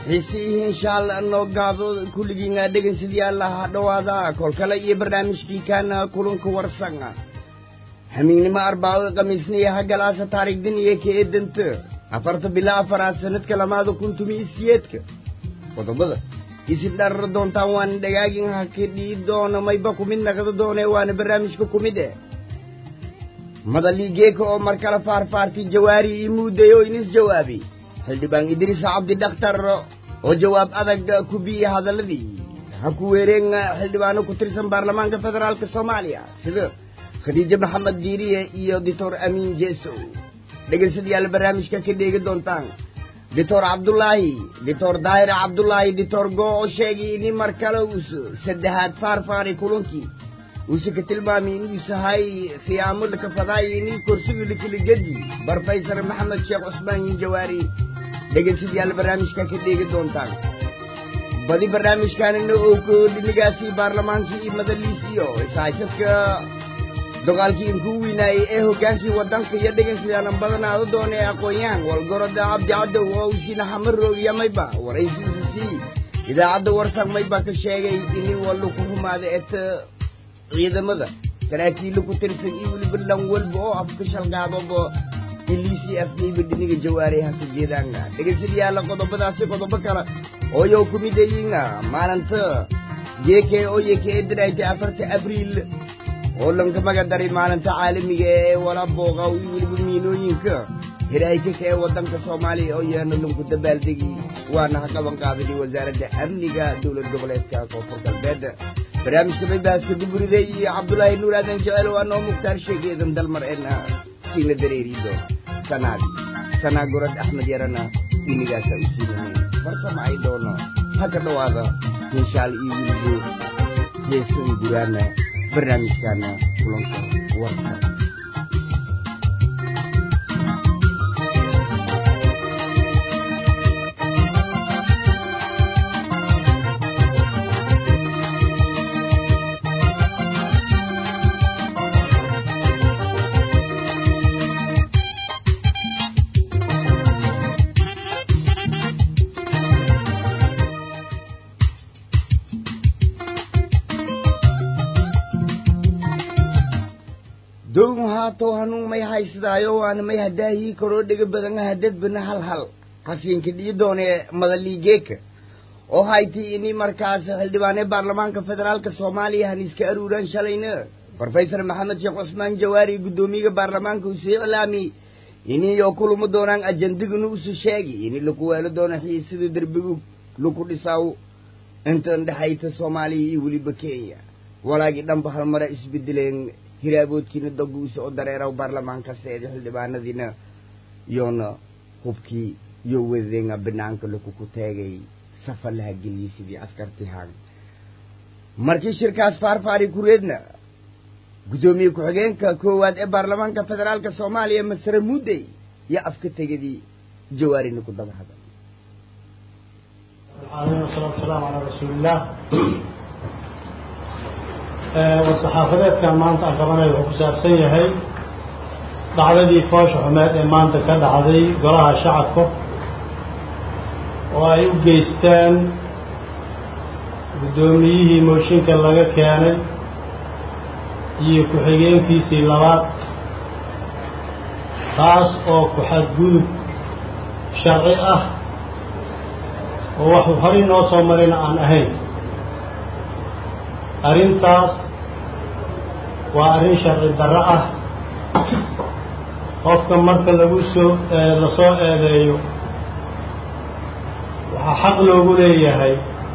xiisiihii insha allah noo gaado kulligiina dhegaysadii allaha dhowaada kol kale iyo barnaamijkii kaana kulanka warsanga hamiignimo arbacada khamiisniya hagalaasa taariikhdin iyo ka eedanta afarta bila afaraad sanadka lamaada kun tumi isiyeedka qodobada isin dharar doontaan waana dhagaagin hakidhii doona mayba kumid naqdo doone waana barnaamijka kumid eh madaliigeeka oo mar kale faarfaartay jawaari ii muuday oo inis jawaabi xildhibaan idriis cabdi dhakhtar oo jawaab adag ku biyey hadalladii ha ku weereen xildhibaano ku tirsan baarlamaanka federaalk soomaaliya sida khadiijo maxamed diiriye iyo doctor amiin jeesow dhegaysadyaal barnaamijka ka dheegi doontaan doctor cabdulaahi doctor daahir cabdulaahi doctor goo oo sheegay ini mar kale uus saddexaad faarfaaray kulankii uuse ka tilmaamay inuusa hay khiyaamo lakafadaay ini korsiga likiligadi barfaysar maxamed sheekh cusmaan yin jawaari dhegaysadyaal barnaamijka ka dheegi doontaan badi barnaamijkaanina oo koodhinigaasi baarlamaankii iyo madaliisiyo isahaysadka dagaalkii inkuu weynaayey ee hoggaankii waddanka iyo dhegaysadaalan badanaado doonee aqoon-yahan walgoroda cabdi cadow oo usiina xamaroogya mayba waraysiisa sii idaacadda warsan mayba ka sheegay ini wallu ku humaada eta ciidamada saraakiilla ku tirsan iyo weliba dhan walba oo afka shalgaadoba iliisii afkayba dhiniga jawaaray haka jeedaanga dhegaysadyaala qodobadaasi qodobo kale ooyo ku midayiinga maalinta geeke oye ka eedanaaytay afarta abriil oo lanka magadaray maalinta caalamiga ee wala booqa iyo weliba miinooyinka hiraayka ee waddanka soomaaliya oo yaana lanku dabaaldegi waana ha qaban qaaday wasaaradda amniga dowlad goboleedka koonfur galbeed barnaamijka maybaaska duburiday iyo cabdulaahi nuur aadan jecel waa noo mukhtaar sheegeedan dalmar eena siina dareerido sanaad sanaa gorod axmed yarana inigaasa u siinanay farsama ay doono ha ka dhowaada hinshaal iyo wiligo heesan guraana barnaamijkaana kulanka warka down haatow hanuun may haysadaayo waana may hadaahii karoo dhega badan hadadbana hal hal hasiinka dhii doonee madaliigeeka oo haytay ini markaas xildhibaanee baarlamaanka federaalka soomaaliya han iska aruuraan shalayna brofesor maxamed sheekh cusmaan jawaari guddoomiyaga baarlamaanka usii iclaami iniyo kuluma doonaan ajandigana usu sheegi ini laku weelo doono xiisida derbigu laku dhisaw intan dhexayta soomaaliya iyo weliba kenya walaagii dhanba halmara isbedeleen hiraaboodkiina daguusa oo dareeraw baarlamaanka seeda xildhibaanadiina yoona hubkii iyo wadenga banaanka lakuku taagay safa laha geliyey sidii askartihaan markii shirkaas faarfaari kureedna guddoomiye ku-xigeenka koowaad ee baarlamaanka federaalka soomaaliya masare muddey iyo afka tegadii jawaarina ku daba hadal العالمين والصلاة والسلام على رسول الله war-saxaafadeedkan maanta aan qabanayo wuxuu ku saabsan yahay dhacdadii foosha xumeed ee maanta ka dhacday golaha shacabka oo ay u geystaan guddoomiyihii mooshinka laga keenay iyo ku-xigeenkiisii labaad taas oo ku-xadgudub sharci ah oo waxuu horay noo soo marina aan ahayn arrintaas waa arrin sharci darro ah qofka marka lagu soo lasoo eedeeyo waxaa xaq loogu leeyahay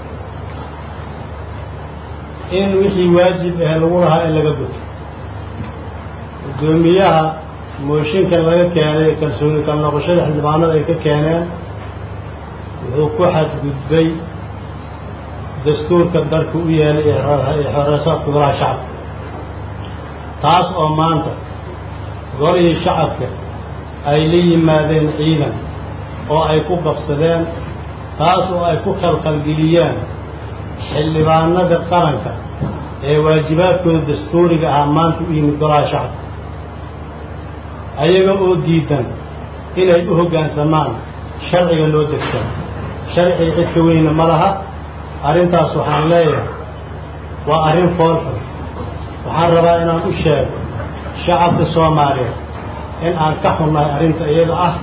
in wixii waajib ah lagu lahaa in laga guto guddoomiyaha mooshinka laga keenay ee kalsooni kal noqoshada xildhibaanada ay ka keeneen wuxuu ku xadgudbay dastuurka dalka u yeelay ee xoreesaadka golaha shacabka taas oo maanta golihii shacabka ay la yimaadeen ciidan oo ay ku qabsadeen taas oo ay ku khalkhalgeliyeen xildhibaanada qaranka ee waajibaadkooda dastuuriga ahaa maanta u yimid golaha shacabka ayaga oo diidan inay u hoggaansamaan sharciga loo degsan sharci cid ka weyna ma laha arrintaas waxaan leeyahay waa arrin foolxun waxaan rabaa inaan u sheego shacabka soomaaliyeed in aan ka xunnahay arrinta iyada ah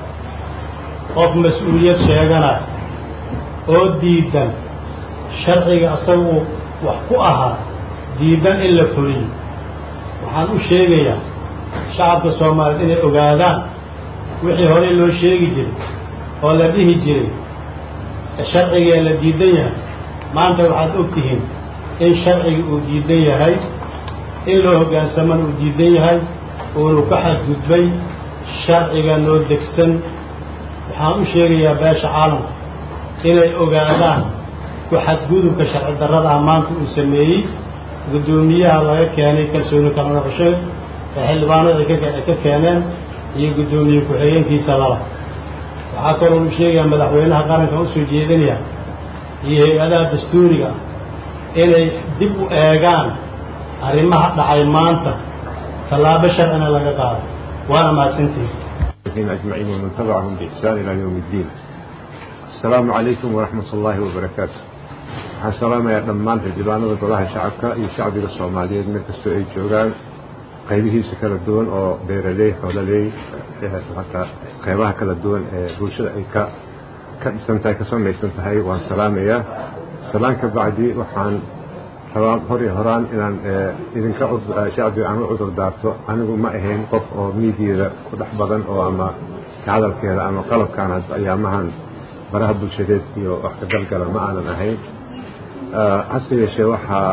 qof mas-uuliyad sheeganaya oo diidan sharciga asaga uu wax ku ahaa diidan in la fuliyo waxaan u sheegayaa shacabka soomaaliyeed inay ogaadaan wixii horey loo sheegi jiray oo la dhihi jiray sharcigee la diidan yahay maanta waxaad og tihiin in sharciga uu diidan yahay in loo hoggaansamana uu diidan yahay uunu ka xadgudbay sharciga noo degsan waxaan u sheegayaa beesha caalamka inay ogaadaan ku xadgudubka sharci darrada ah maanta uu sameeyey guddoomiyaha laga keenay kalsooni kala noqosho ee xildhibaanada ay ka keeneen iyo guddoomiye ku-xigeenkiisa laba waxaa kaloo u sheegayaa madaxweynaha qaranka usoo jeedinaya iyo hay-adaha dastuuriga ah inay dib u eegaan arrimaha dhacay maanta tallaabo sharcina laga qaado waana mahadsantihin أجمعين ومن تبعهم بإحسان إلى يوم الدين السلام عليكم ورحمة الله وبركاته waxaan salaamayaa dhammaan xildhibaanada golaha shacabka iyo shacbiga soomaaliyeed meel kastoo ay joogaan qaybihiisa kala duwan oo beeraley xoololey hataa qaybaha kala duwan ee bulshada ay ka ka dhisan tahay ka samaysan tahay waan salaamayaa salaan ka bacdi waxaan rabaa hor iyo horaan inaan idinka shacbiga aan u cudur daarto anigu ma ahayn qof oo miidiyada ku dhex badan oo ama ka hadalkeeda ama qalabkaan ayaamahan baraha bulshadeed iyo wax ka galgala ma aanan ahayn hase yeeshee waxaa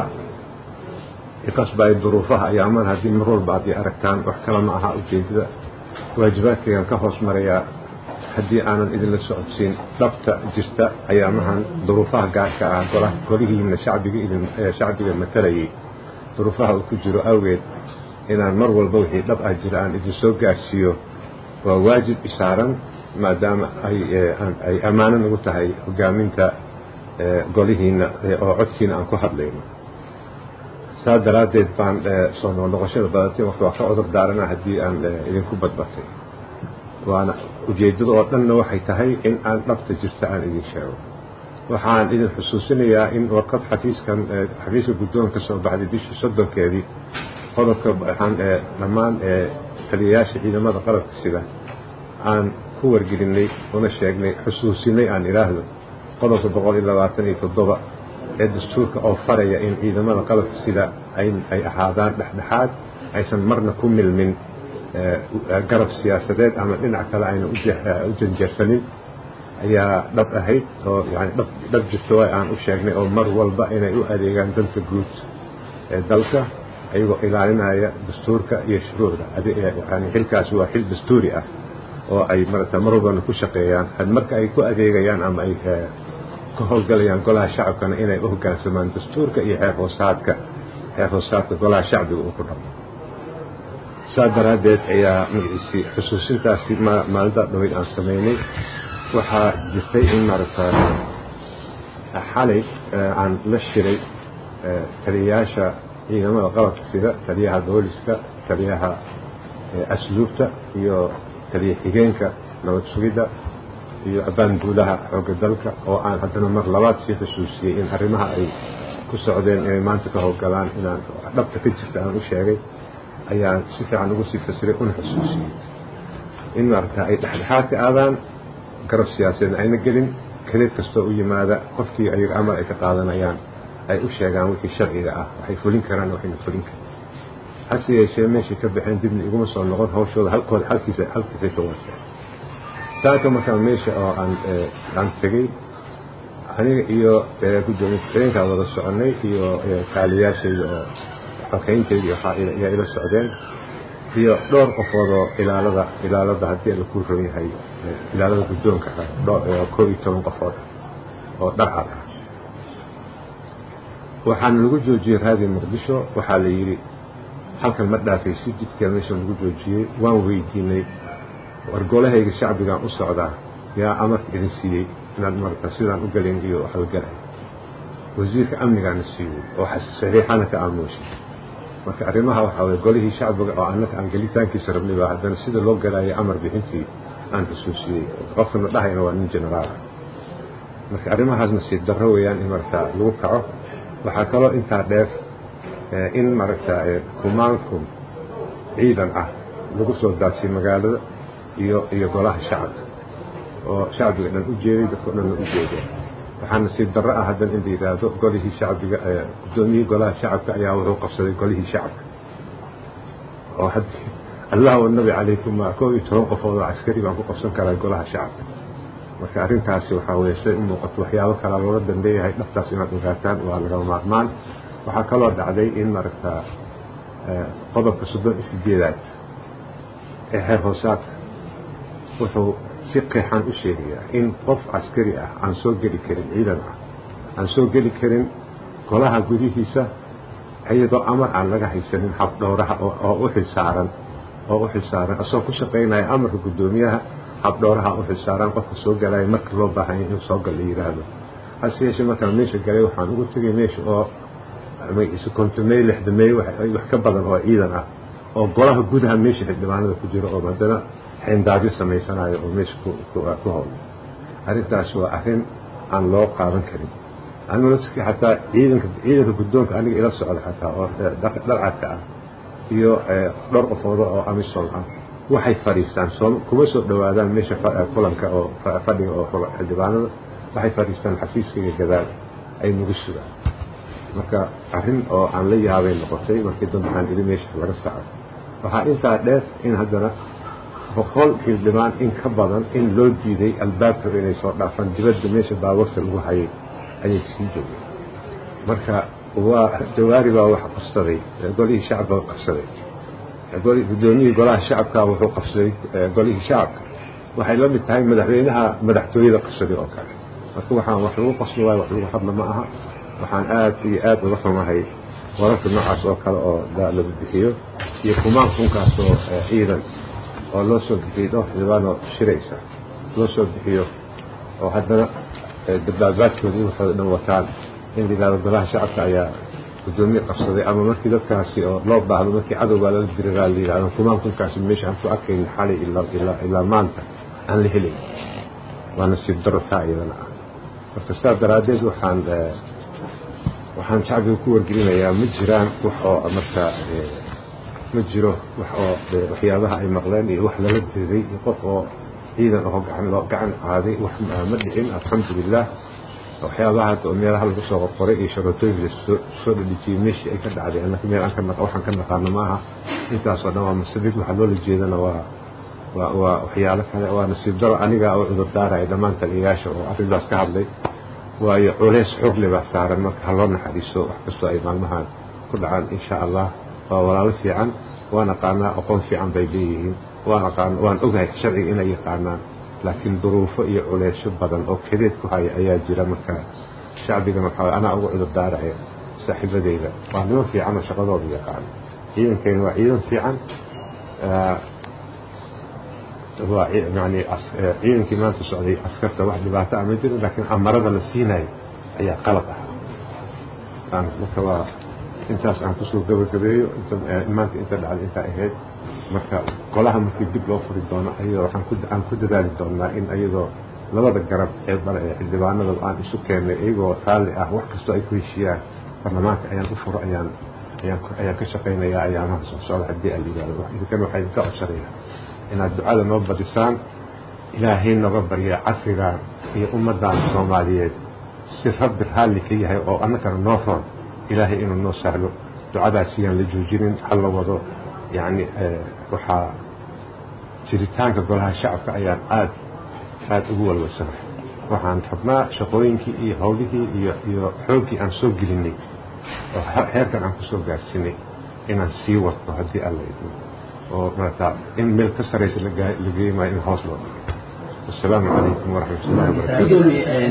iqasbay duruufaha ayaaman haddii mar walba aad i aragtaan wax kale ma aha ujeedada waajibaadkaygaan ka hoos marayaa haddii aanan idinla socodsiin dhabta jirta ayaamahan duruufaha gaarka ah gola golihiina shacbiga idin shacbiga matalayay duruufaha uu ku jiro awgeed inaan mar walba wixii dhab ah jira aan idin soo gaarsiiyo waa waajib isaaran maadaama ay ay ammaano nagu tahay hogaaminta golihiina oo codkiina aan ku hadlayno saa daraaddeed baan soo noqnoqoshada badatay waqti waa ka cudur daarana haddii aan idinku badbatay waana ujeeddada oo dhanna waxay tahay in aan dhabta jirta aan idin sheego waxaan idin xusuusinayaa in warqad xafiiskan xafiiska guddoonka soo baxday bishii soddonkeedii qodobka waxaan dhammaan taliyayaasha ciidamada qalabka sida aan ku wargelinay una sheegnay xusuusinay aan idhaahdo qodobka boqol iyo labaatan iyo toddoba ee dastuurka oo faraya in ciidamada qalabka sida ay ahaadaan dhexdhexaad aysan marna ku milmin garab siyaasadeed ama dhinac kale ayna u janjeersanin ayaa dhab ahayd oo yani dhab jirto way aan u sheegnay oo mar walba inay u adeegaan danta guud ee dalka ayagoo ilaalinaya dastuurka iyo shuruucda yani xilkaasi waa xil dastuuri ah oo ay marata mar walbana ku shaqeeyaan marka ay ku adeegayaan ama ay ka howlgalayaan golaha shacabkana inay u hoggaansamaan dastuurka iyo xeer hoosaadka xeer hoosaadka golaha shacbiga uu ku dhamo saa daraaddeed ayaa magaciisii xusuusintaasi maalinta dhaweyd aan samaynay waxaa jirtay in maaragta xalay aan la shiray taliyayaasha ciidamada qalabka sida taliyaha booliska taliyaha asluubta iyo taliya xigeenka nabad sugidda iyo abaanduulaha xoogga dalka oo aan haddana mar labaad sii xusuusiyey in arrimaha ay ku socdeen inay maanta ka howlgalaan inaan dhabta ka jirta aan u sheegay ayaan si fiican ugu sii fasiray una xusuusiyey in maaragta ay dhexdhexaad ka aadaan garab siyaasadeedna ayna gelin kelid kastoo u yimaada qofkii ayaga amar ay ka qaadanayaan ay u sheegaan wixii sharciga ah waxay fulin karaan waxayna fulin karin hase yeeshee meeshay ka baxeen dibna iguma soo noqon hawshooda halkooda halkiisa halkiisay ka waaseen saaka markaa meesha oo aan aan tegey aniga iyo guddoomiye ku-xigeenkaa wada soconay iyo kaaliyaashayda oo xokayntayda ayaa ila socdeen iyo dhowr qofood oo ilaalada ilaalada haddii la ku ron yahay ilaalada guddoonka ah koo iyo toban qofood oo dharcad ah waxaana lagu joojiyey raadiyo muqdisho waxaa la yidhi halkan ma dhaafaysi jidkeeda meesha lagu joojiyey waan weydiinay wargolahayga shacbigaan u socdaa yaa amarka idin siiyey inaad marata sidaan u galayn iyo halgalay wasiirka amnigaana siiyey oo saxiixana ka aamuushay marka arrimaha waxaa weye golihii shacbiga oo annaka aan gelitaankiisa rabnay baa haddana sida loo galaayay amar bixintii aan xusuusiyey qofkana dhahayna waa nin generaal marka arrimahaas nasiib darro weeyaan in maragtaa lagu kaco waxaa kaloo intaa dheer in maaragtaa kumaankum ciidan ah lagu soo daadsiyo magaalada iyo iyo golaha shacabka oo shacbiga dhan u jeeday dadkao dhan la u jeeday waxaa nasiib darro ah haddan in la yidhaahdo golihii shacbiga guddoomiyihii golaha shacabka ayaa wuxuu qabsaday golihii shacabka oo haddii allah wanabi calaykum koob iyo toban qofood oo caskari baan ku qabsan karaa golaha shacabka marka arrintaasi waxaa weeye siday u muuqato waxyaabo kalaa loola danbeeyahay dhabtaas inaad ogaataan waa lagama maarmaan waxaa kaloo dhacday in maaragtaa qodobka soddon iyo sideedaad ee xeer hoosaadka wuxuu si qeexan u sheegayaa in qof caskari ah aan soo geli karin ciidan ah aan soo geli karin golaha gudihiisa iyadoo amar aan laga haysanin habdhowraha oo u xilsaaran oo u xilsaaran asagoo ku shaqaynaya amarka guddoomiyaha habdhowraha u xilsaaran qofka soo galaya marka loo baahanya inuu soo gal la yidhaahdo hase yeeshee markaan meesha galay waxaan ugu tegay meesha oo kontomey lixda mey wax ka badan oo ciidan ah oo golaha gudaha meesha xildhibaanada ku jiro oo haddana xeendaabyo samaysanayo oo meesha ku howlay arrintaas waa arrin aan loo qaadan karin anula xataa ciidanka ciidanka guddoonka aniga ila socda xataa oo dharcadka ah iyo dhowr qofoodo oo amisom ah waxay fadhiistaan soo kuma soo dhowaadaan meesha kulanka oo fadhiga oo xildhibaanada waxay fadhiistaan xafiiskaiga gadaal ay nagu sugaan marka arrin oo aan la yaabay noqotay markii dambe waxaan idhi meesha laga saco waxaa intaa dheer in haddana boqol xildhibaan in ka badan in loo diiday albaabka inay soo dhaafaan dibadda meesha baabuurta lagu hayay ayay sii joogeen marka waa jawaari baa wax qabsaday golihii shacabka qabsaday guddoomiyihii golaha shacabka wuxuu qabsaday golihii shacabka waxay la mid tahay madaxweynaha madaxtooyada qabsaday oo kale marka waxaan wax lagu qasbi waayo wax lagu hadla ma aha waxaan aad iyo aad uga xumahay wararka noocaas oo kale oo la bixiyo iyo kumaan kunkaas oo ciidan oo loo soo bixiyey dhowr xildhibaanoo shiraysa loo soo bixiyo oo haddana dabaabaadkooda in waxooda dhan wataan in la yidhahdo golaha shacabka ayaa guddoomiye qabsaday ama markii dadkaasi oo loo baahdo markii cadowbaa lala diriraa la yidhahdo kumaan kunkaasi meesha aan ku arkayna xalay ilaa maanta aan la helayn waa nasiib daro taa iyadana ah marka sidaas daraaddeed waxaan waxaan shacbiga ku wargelinayaa ma jiraan wax oo marka ma jiro wax oo waxyaabaha ay maqleen iyo wax lala diray iyo qof oo ciidan oo gacan loo gacan qaaday wax ma dhicin alxamdulilah waxyaabaha hadda oo meelaha lagu soo qorqoray iyo sharootooyinka lasoo soo dhadhijiyey meeshii ay ka dhacday annaka meel aan ka naqa waxaan ka naqaano maaha intaasoo dhan waa masabid waxa loola jeedana waa waa waa waxyaalo kale waa nasiib daro aniga oo cudur daaraya dhammaan taliyayaasha oo arrintaas ka hadlay waayo culays xoogle baa saaran marka ha loo naxariiso wax kastoo ay maalmahan ku dhacaan insha allah waa walaalo fiican waan aqaanaa aqoon fiican bay leeyihiin waan aqaan waan ogahay sharciga inay yaqaanaan laakiin duruufo iyo culeysyo badan oo kadeed ku haya ayaa jira marka shacbigan waxaa anaa uga cudur daaraya saaxiibadeyda waa niman fiican oo shaqadooda yaqaano ciidankayna waa ciidan fiican waa yani ciidankii maanta socday askarta wax dhibaato ah ma jirin laakiin amarada la siinayo ayaa qalad ah marka waa intaas aan kusoo gabagabeeyo maanta inta dhacday intaa ahayd marka golaha markii dib loo furi doono ayadoo waxaan aan ku dadaali doonnaa in ayadoo labada garab ee xildhibaanada aan isu keennay iyagoo raalli ah wax kastoo ay ku heshiiyaan baarlamaanka ayaan u furo ayaan ayaan ayaan ka shaqaynayaa ayaamaha soo socda haddii aan yidhahdo idinkan waxaa idinka codsanayaa inaad ducada noo badisaan ilaahay noga barya casrigan iyo ummaddan soomaaliyeed si rabbi raalli ka yahay oo annagana noo roon ilaahay inuu noo sahlo ducadaas iyaan la joojinin hala wado yacni waxaa jiritaanka golaha shacabka ayaan aad aad ugu walwalsanahay waxaan rabnaa shaqooyinkii iyo howlihii iyo iyo xooggii aan soo gelinay oo heerkan aan kusoo gaarsinay inaan sii wadno haddii alla idmo oo maarata in meel ka saraysa la geeyi maayo in hoos loo dhigay wasalaamu calaykum waraxmat ullahi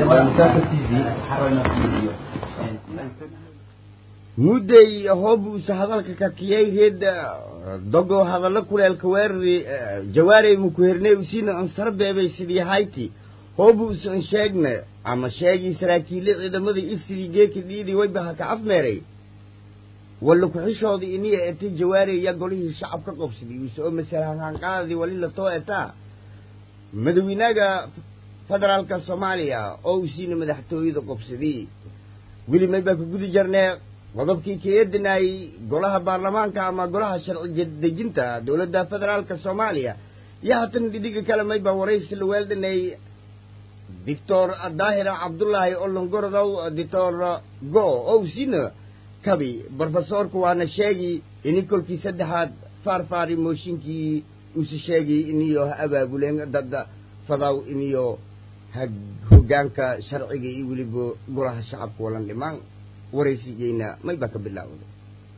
wabarakaatu mudday hoobuusa hadalka kakiyay reed dogo hadallo kuleelka weerari jawaarey mukuherney usina ansar beebay sidii hayti hoobuusa an sheegna ama sheegii saraakiille ciidamada ifsidii geeka dhiidii waybaha ka afmeeray walla ku-xishoodii iniya etay jawaareya golihii shacab ka qobsaday uuse oo masalahanqaadadii wali la too etaa madawiinaga federaalka soomaaliya oo uu siina madaxtooyada qobsadii weli may baa ku gudi jarnee qodobkii kaeedinayay golaha baarlamaanka ama golaha sharci dejinta dowladda federaalka soomaaliya iyo haatan dhidhiga kale may baa waraysi la weeldhanay doctor daahir cabdullaahi olongorodow doctor go oo uu siina kabi brofesorku waana sheegi ini kolkii saddexaad faarfaari mooshinkii uuse sheegay iniyo ha abaabuleen dad fadaw iniyo hoggaanka sharciga iyo weliba golaha shacabka walan dhimaan waraysigeyna may baa ka bilaawday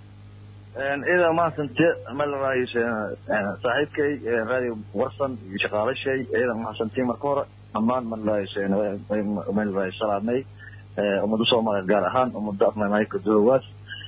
ida mahadsante malaraay saaxiibkay radio warsan iyo shaqaalashay iyada mahadsantii marka hore dhammaan malaraay salaamay ummada soomaaliya gaar ahaan ummada afmamaaika dulawaas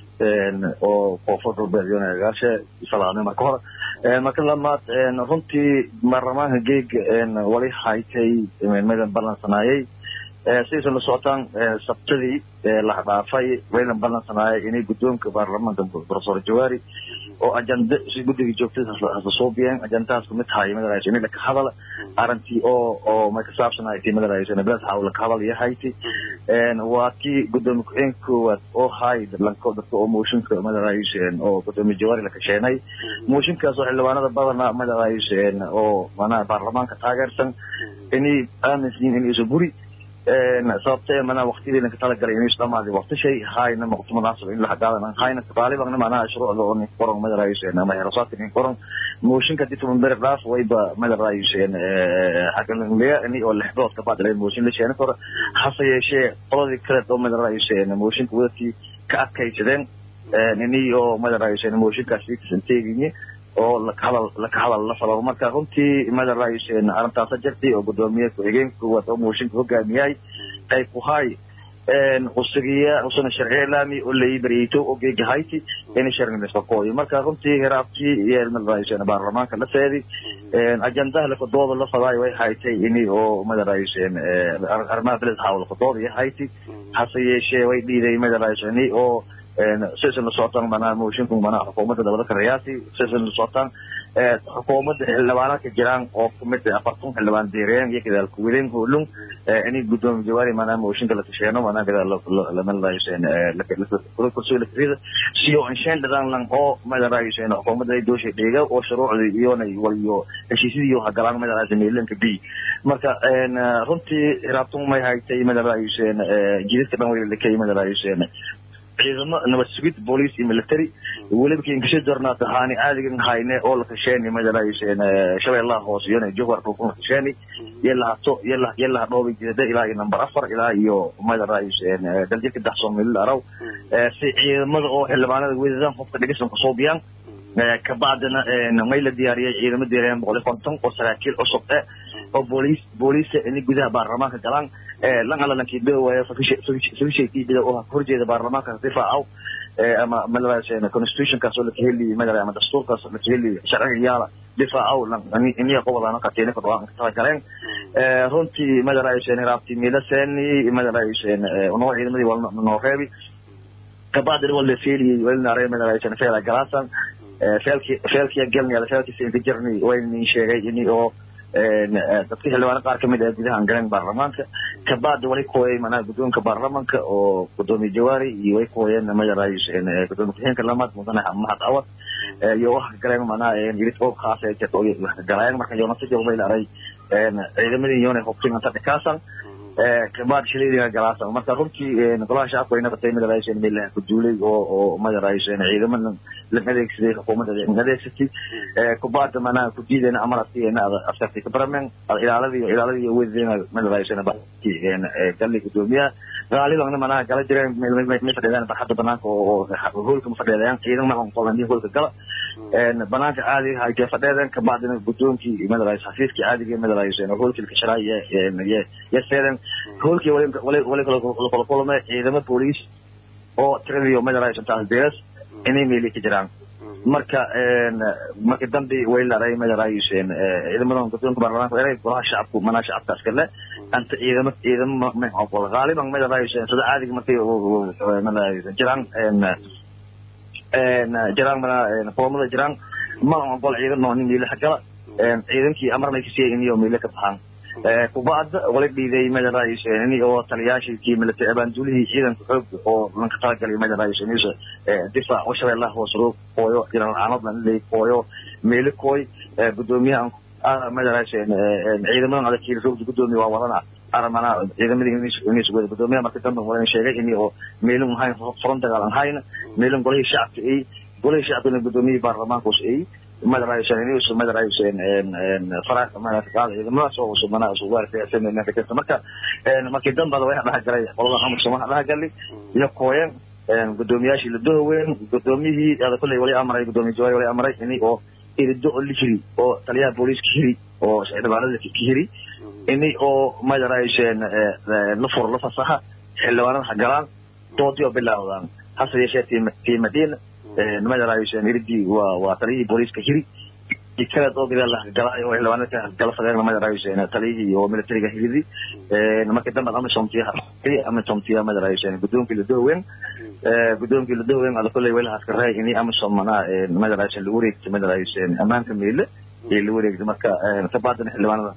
oo koonfur galbeed yonagaashe salaamay marka hore marka lamaad runtii baarlamaanka geega wali haytay madan ballansanaayay sidaysan la socotaan sabtadii la dhaafay waylan ballansanaayay inay guddoonka baarlamaanka professor jawaari oo ajanda si guddiga joogtada hasasuubiyeen ajandahaas kumid tahay madaraysa inay laka hadala arrintii oo oo may ka saabsanaaytay madaraysa nabad hawla ka hadal yahayti waa tii guddoomiye ku-xigeenka koowaad oo hay lanko dadka oo mooshinka madaraysa oo guddoomiye jawaari la kasheenay mooshinkaas oo xildhibaanada badana madaraysa oo manaa baarlamaanka taageersan inay aaminsan in iso guri sababtee mana waqtidii lanka talagalay inay isdhamaaday waqti shay hayna waqti munaasab in la hagaadan hayna qaaliban mana shuruucda oo nin qoran madaraysa ama herasaadka nin qoran mooshinka dib tuman beri dhaaf wayba madaraysa xagalanleya ini oo lixdood ka baadilay mooshin la sheena karo hase yeeshee qoladii kale oo madaraysa mooshinka wadadkii ka adkaysadeen ini oo madaraysa mooshinkaas ikisan teeginye oo lakahadal laka hadal la falo marka runtii madaraysa arrintaasa jirtay oo guddoomiye ku-xigeenka koowaad oo mooshinka hogaamiyay qayb ku hay usugiya usuna sharci ilaami oo lai baryayto oo geega hayti in sharnilisakooyo marka runtii hiraabtii iyo madaraysa baarlamaanka la seedi ajandaha lakadooda la fadaayo way haytay ini oo madaraysa arrimaha beled hawl lakadooda iyo hayti hase yeeshee way dhiiday madaraysa ini oo sisan la socotaan manaa moshinku manaa xukuumadda dabada karayaasi sisan la socotaan xukuumadda xildhibaanadka jiraan oo kumid afartan xildhibaan deereen iyo gadaal kuwilin hoolung inay guddoomiye jawaari manaa mooshinka la tasheeno manaa gadaal lamalkursi lakrida siyo inshaan dhadaan lang oo madaraysen xukuumadda ay dooshay dheega oo shuruucdii iyona waliyo heshiisyadii hagalaan madaraysa meelanka b marka runtii raabtun may haytay madaraysen jidadka dhan wali lakay madaraysen ciidamo nabad sugid boolice iyo military weliba kinkasha jornaat ahaani aadigan hayne oo la kasheeni madaraysen shabeellaha hoose iyona jowhar dhulkuna kasheeni yalahato yala yalaha dhoobi jeeda ilaa iyo number afar ilaa iyo madaraysen daljirka daxsoon milil araw si ciidamada oo xildhibaanada wedadan qofka dhigisan kusoo biyaan kabacdina may la diyaariyay ciidamo deereen boqol iyo konton oo saraakiil cusub e oo booliis booliisa inay gudaha baarlamaanka galaan lan alla lankii dawaya fakishaykiibida oo horjeeda baarlamaanka difaacaw ama madaraysa constitutionkaas oo lakaheli madara ama dastuurkaas lakaheli sharciga yaala difaacaw iniya qobodana katiina ka dhawaan ka galeen runtii madaraysa raabti miilaseni madaraysa noo ciidamadii wal noo reebi kabacdina wal la feeliyey walinaare madaraysa feela galaasan feelki feelkiya gelnaya feelkiisa inka jirni waynin sheegay ini oo dadka xildhibaano qaar kamid ah gudahan galeen baarlamaanka kabacdi wali kuwayay manaha guddoonka baarlamaanka oo guddoomiye jawaari iyo way kuwayeen madaraysa guddoomiye ku-xigeenka lamaad mudane mahad awad iyo waxa galeen manaha irid oo khaas ee jirta wax galayeen marka yoonasa joogmay laray ciidamadii yoona hubtin anta dhikaasan kabacdi shaleediga galaasan marka runtii golaha shacabka way nabatay madaraysa meelaha ku duulay oo oo madaraysa ciidamada la adeegsaday xukuumadda la adeegsatay kubacda manaha ku diidayna amarasiina askartay kabramen ilaaladiyo ilaaladiyo wedeena madaraysa galli gudoomiyaha gaaliban manaha gala jireen may fadhiidaan barxadda banaanka oo hoolka ma fadhiidayaan ciidan ma qolan hoolka gala banaanka caadiga haytee fadheedeen kabacdina guddoonkii madaraysa xafiiskii caadiga madaraysa hoolkii lakasharaay ya seeden hoolkii wali kala kulmay ciidamo booliis oo tiradiyo madaraysa taas deeras inay meeli ka jiraan marka marka dambi way laray madaraysen ciidamadan guddoonka baarlamaanka eray golaha shacabku manaa shacabka askale anta ciidamo ciidamo maqol qaaliban madaraysen sida caadiga markay madaraysen jiraan jiraan mana qoomada jiraan ma ogol ciidan oo nin meelaha gala ciidankii amarna kasiyay in iyo meelo ka baxaan kubacda wala dhiiday madaraayiseeni oo taliyaashii military abaanduulihii ciidanka xoog oo lanka talagalay madaraayiseeniisa difaac oo shabeellaha hoos roog kooyo jiran aanad lan leey kooyo meeli kooy gudoomiyaha madaraayseen ciidamadan adagkiila roogda gudoomiya waa wadana aramana ciidamadii inis wada gudoomiyaha marka dambe walan sheegay ini oo meelin hayn furan dagaal aan hayna meelin golihii shacabka ay golihii shacabkana gudoomiyihii baarlamaankaus ay madaraayseen madaraayseen faraaqaada ciidamadaas oo usubnaa usugaarkayasameenka jirta marka markii dambada waxa dhaha galay qolada amarsom waxa dhaha galay iyo kooyan gudoomiyaashii ladohaweyn gudoomiyihii ada kolley wali amray gudoomiye jawaari wali amray ini oo irido oo la hiri oo taliyaha booliiska hiri oo xildhibaanada ka hiri ini oo madaraayseen la furo la fasaxa xildhibaanada ha galaan doodii oo bilaawdaan hase yeeshee tii madiina madaraayseen iridii waa waa taliyihii booliiska hiri kaleed oo gadaal galay oo xildhibaanada gala fadeen madaraayseen taliyihii oo militariga hiridi markii dambe amisomtiya amisomtiya madaraayseen gudoonkii ladohaweyn gudoonkii ladohaweyn ada kolley welahaas karay ini amisom manaa madaraayseen la wareegtay madaraayseen ammaanka meele ee la wareegtay marka kabaadana xildhibaanada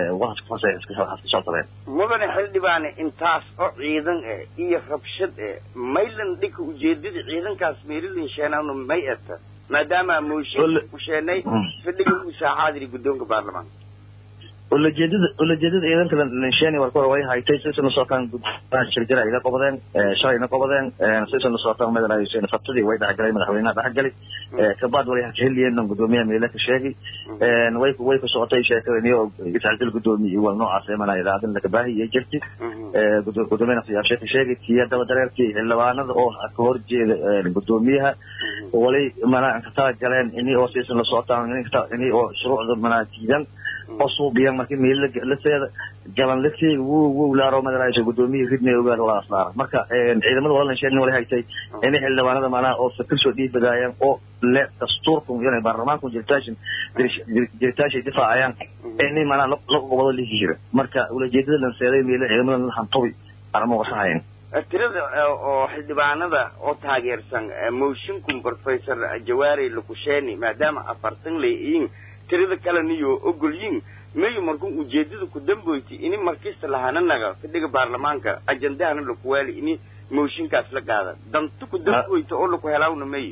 mudane xildhibaane intaas oo ciidan eh iyo rabshad eh maylan dhika ujeedada ciidankaas meelilin sheenaano may eta maadaama mooshin ku sheenay fadhiga uu saaxaadiri guddoonka baarlamaanka ulajeedada ulajeedada ciidanka lansheni war kore way haytay sisan usootaan shirjira iga qobadeen shalay ina qobadeen sisan usootaan madaraayseen sabtadii way dhexgalay madaxweynaha dhexgalay kabaad wali hakaheliyeena gudoomiyaha meele ka sheegay way way ku socotay sheekadani oo iscadil gudoomiye iyo wal noocaas eemana idaacadin laga baahiyay jirti gudoomiyaha siyaashe ka sheegay tiya daba dareerkii xildhibaanada oo ka horjeeda gudoomiyaha wali mana ka tala galeen ini oo sisan la socotaan ini oo shuruucda mana jiidan oo suubiyan markii meel la seeda gaban la seegi wuu wuu laaro madaraaysha gudoomiyihii ridnay ogaar wala aslaara marka ciidamada walalan sheegin wala haytay inay xildhibaanada macnaha oo fikir soo dhiibadaayaan oo le dastuurku inay baarlamaanku jiritaashin jiritaashay difaacayaan inay macnaha la gobado la hira marka ulajeedada lan seeday meele ciidamada la hantobi arma wasahayn tirada oo xildhibaanada oo taageersan mooshinkun professor jawaari lakusheeni maadaama afartan leeyihiin tirada kaleniyo ogolyiin mayu markuu ujeedada ku damboyti ini markista lahananaga fadhiga baarlamaanka ajandahana lakuwaali ini mooshinkaas la qaada danto ku damboyta oo laku helaawna mayu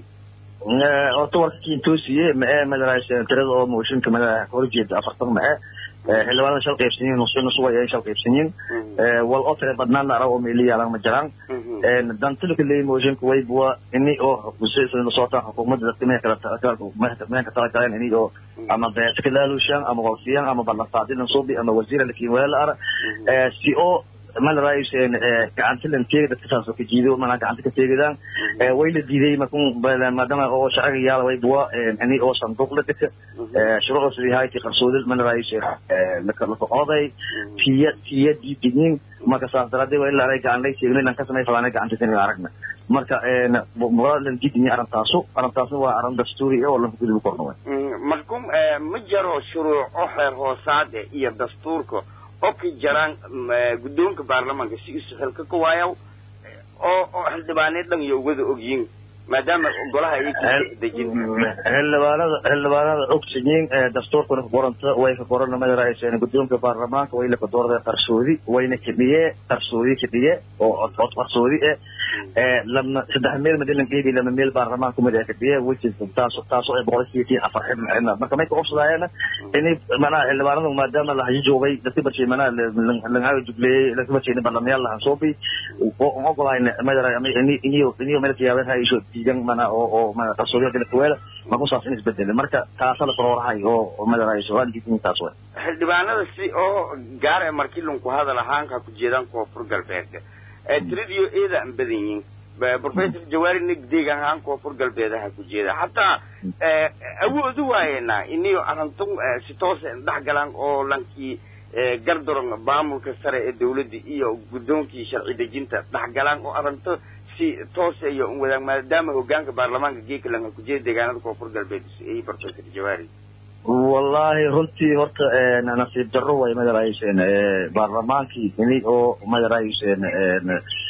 horta warka kintoosiye ma-ee madaraayseen tirada oo mooshinka mada horjeeda afartan ma-e xildhibaanada shal qaybsanyiin nus nus way ay shal qaybsanyiin wal oo tire badnaan ara oo meeli yaalan ma jiraan dantilka leey mooshinka way buwa ini oo kusaysan soota xukuumadda dadka meel kala meel ka tala galeen ini oo ama beeska laalushan ama walfiyan ama ballanqaadilan suubi ama wasiira lakin wala ara si oo mana raayiseen gacanta lan teegi dadka saas oo ka jiido mana gacanta ka teegidaan way la diiday markun maadaama oo sharciga yaala way buwa ini oo sanduuq la dhika shuruucda sidii hayti qarsoodi mana raayiseen lakaqoday tiya tiya diidigin marka saas daraadee waa ilaa gacan lay teegno ilan ka samay falaana gacanta kan aragna marka waa lan diidini arrintaasu arrintaasna waa arrin dastuuri oo lanka gudub korna way markum ma jaro shuruuc oo xeer hoosaade iyo dastuurka oo ka jaraan guddoonka baarlamaanka si isu xilka ka waayaw oo oo xildhibaaneed dhan iyo wada ogyiin maadaama golaha ay dejin xildhibaanada xildhibaanada ogsiyiin dastuurkuna ka qoranta way ka qoran madarayseen guddoonka baarlamaanka way la kadoorday qarsoodi wayna kadhiye qarsoodi kadhiye oo cod qarsoodi eh lama saddex meel madilan geedi lama meel baarlamaanka mid kadhiye which is taas taas oo ay boqol sideetan afar xibn marka may ka obsadaayeen inay manaa xildhibaanadu maadaama la hajijoogay dadka barshay manaa langaga jubleeyey dadka barshay barlamayaal lahan soobi ogolahayn madara iniyo iniyo meel kiyaabeen haysho diidan mana oo oo mana qarsoodiya kala kuweela marku saas in isbedele marka taasa la koroorahay oo madarayso waan diidin taas way xildhibaanada si oo gaar ee markii lunku hadal ahaanka ku jeedaan koonfur galbeedka tiradiyo eeda aan badan yihiin professor jawaari nig deegaan ahaan koonfur galbeedaha ku jeeda hataa awoodu waayeenaa iniyo arintun si toose dhex galaan oo lankii gardaron maamulka sare ee dawladda iyo guddoonkii sharci dejinta dhex galaan oo arinto si toose iyo un wadaag maadaama hogaanka baarlamaanka geekalanka ku jeeda deegaanada koonfur galbeed ay professor jawaari wallahi runtii horta nasiib darro way madarayseen baarlamaankii ini oo madarayseen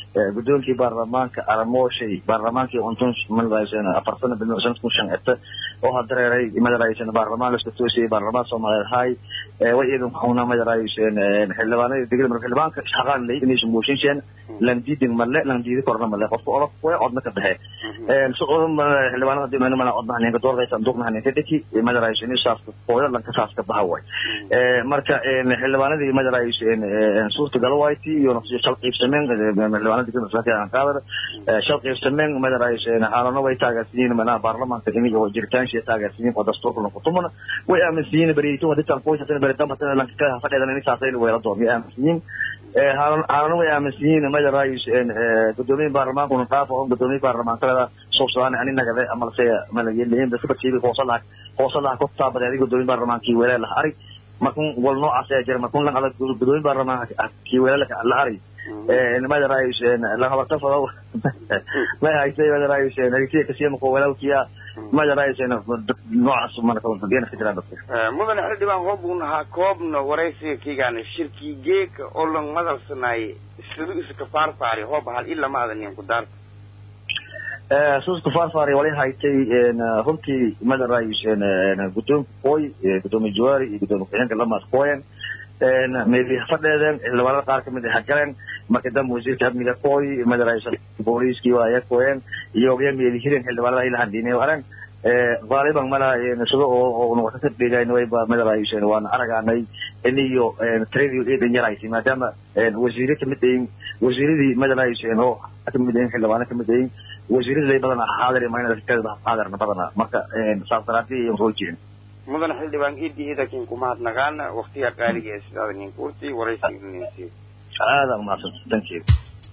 guddoonkii baarlamaanka aramooshay baarlamaankii untun madarayseen afar sana bil sanadkun shan ete oo hadareeray madaraysan baarlamaan la isku toosiyey baarlamaan soomaaliyeed hay way iidan kuna madaraysan xildhibaanada degel marka xildhibaanka shaqaan lay inaysan mooshinsheen lan diidin male lan diidi korna male qofka olof way codna ka dhexe suqodan xildhibaanada hadii mana mana codna haninka doorday sanduuqna haninka dhiki madaraysan isaafka hooyo lanka saaska baha way marka xildhibaanadii madaraysan suurtagal wayti iyo nafsi shal qiibsameen xildhibaanada degel marka aan qaadar shal qiibsameen madaraysan xaalano way taageersiin mana baarlamaanka inay oo jiritaan shee taageersiin oo dastuurka ku tumana way aaminsiin bariito wadita qoyska bari dambata lanka ka fadhidan in saasay weela doomi aaminsiin haalana way aaminsiin madarayis gudoomiye baarlamaanka una dhaafo on gudoomiye baarlamaankada soobsadaan ani nagade amalse malageliin dadka bartiibi hoosalaha hoosalaha ku taabadeeday gudoomiye baarlamaankii weelaa la ari markun wal noocaas ayaa jira markun lan adag gudoomiye baarlamaanka kii weelaa la ari madarayis la habarta fado may haysay madarayis harisiya kasiya mako walaalkiya madarayis noocaas marka fadiyana ka jiraan dadka mudane xildhibaan hoobun ha koobno waraysiga kiigaana shirkii geeka oo lang madalsanaay sidu iska faarfaari hoob hal ilama adanin ku daarta suuska faarfaari wali haytay runtii madarayis guddoonka kooy gudoomiye jawaari iyo gudoomiye ku-xigeenka lamaas kooyan meeli fadheedeen xildhibaanada qaar kamid ah galeen marka dambe wasiirka amniga kooy madaraysa booliiskii waa aya kooyeen iyo ya meeli hirin xildhibaanada ila handhiinay aran qaaliban mala sida oo noqota ka dhigayna wayba madaraysen waana aragaanay iniyo tradio eedan yaraysi maadaama wasiire kamid ayin wasiiradii madaraysen oo kamid ayin xildhibaano kamid ayin wasiiradii badan xaadir mayna xaadirna badana marka saas daraadii ayan soo jeedin mudane xildhibaan idi idakin kumahadnagaana waktiga qaaliga ee sidaada ninka urti waraysiga ninsi aada umahadsan thank you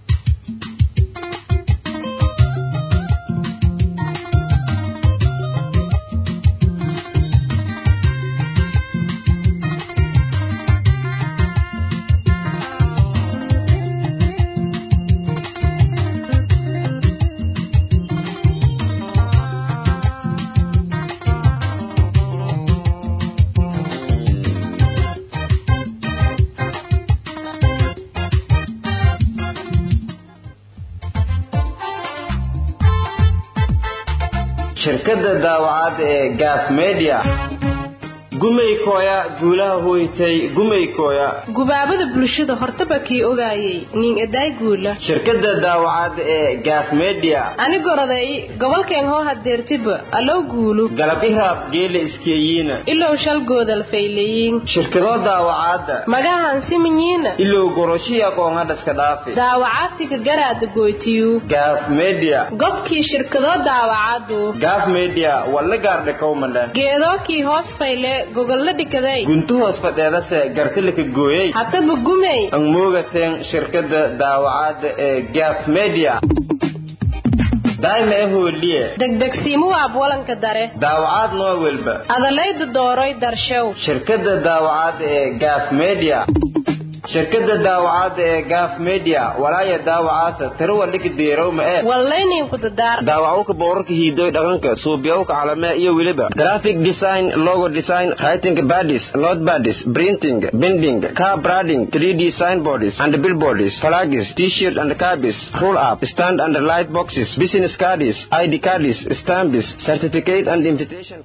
shirkadda daawacad ee gaaf media gumaykooya guulaha hoytay gumaykooya gubaabada bulshada hortaba kii ogaayay nin edaay guula shirkadda daawacad ee gaaf media anigoroday gobolkeen hoo hadeertiba allow guulu galab ihraab geela iskeeyiina ilow shal goodal fayleyiin shirkadoo daawacaadda magahan simanyiina ilow goroshii aqoon hadhaska dhaafi daawacaadtiga garaada gootiyu gaaf media gobkii shirkadoo daawacadu gaaf media walla gaardhe kowmale geedookii hoos fayle gogolla dhikaday guntu hoos fadheedase gartilika gooyey hataba gumey ang moogateen shirkadda daawacaadda ee gaaf media daayma e hooliye degdegsiimu waab walanka dare daawacaad noo welba adalayda dooroy darshow shirkadda daawacaadda ee gaaf media shirkadda daawacaadda ee gaaf media walaaya daawacaasa tiro waldhika deerowma ee wallayninku dadaar daawacowka boorarka hiidoy dhaqanka suubiyowka calamee iyo weliba graphic design logo design writing badis not badis printing binding car branding 3d signboards and billboards flags t-shirt and cabis roll up stand and light boxes business cards id cards stamps certificate and invitation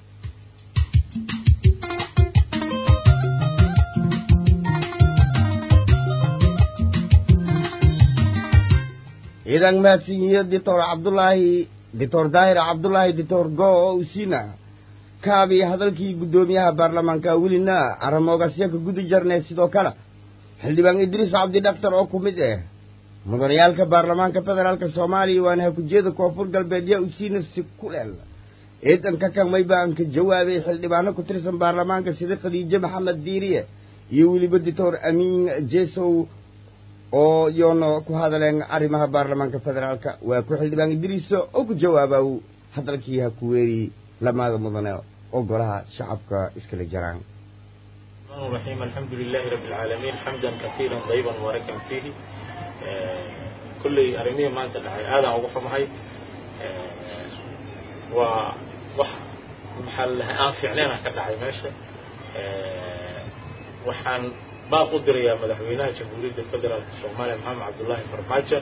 ciidan mahadsanyihiin doctor cabdulaahi doctor daahir cabdulaahi doctor go oo usina kaabi hadalkii guddoomiyaha baarlamaanka welina aramoogasya ka gudi jarnay sidoo kale xildhibaan idriis cabdi dhaktar oo ku mid ah mudanayaalka baarlamaanka federaalka soomaaliya waana hakujeeda koonfur galbeed yaa usiina si kuleel ciidanka kamay baan ka jawaabay xildhibaano ku tirsan baarlamaanka sida khadiijo maxamed diiriye iyo weliba doctor amiin jesow oo yoona ku hadaleen arrimaha baarlamaanka federaalka waa ku xildhibaan idriiso oo ku jawaabow hadalkii ha ku weeri lamaada mudane oo golaha shacabka iskala jaraan الرحمن الرحيم الحمد لله رب العالمين حمدا كثيرا طيبا مباركا فيه كل أرمية ما أنت دعي هذا أوقف معي ووح محل آن فعلين كدعي ماشي وحان baa u dirayaa madaxweynaha jamhuuriyadda federaalka soomaaliya maxamed cabdullaahi farmaajo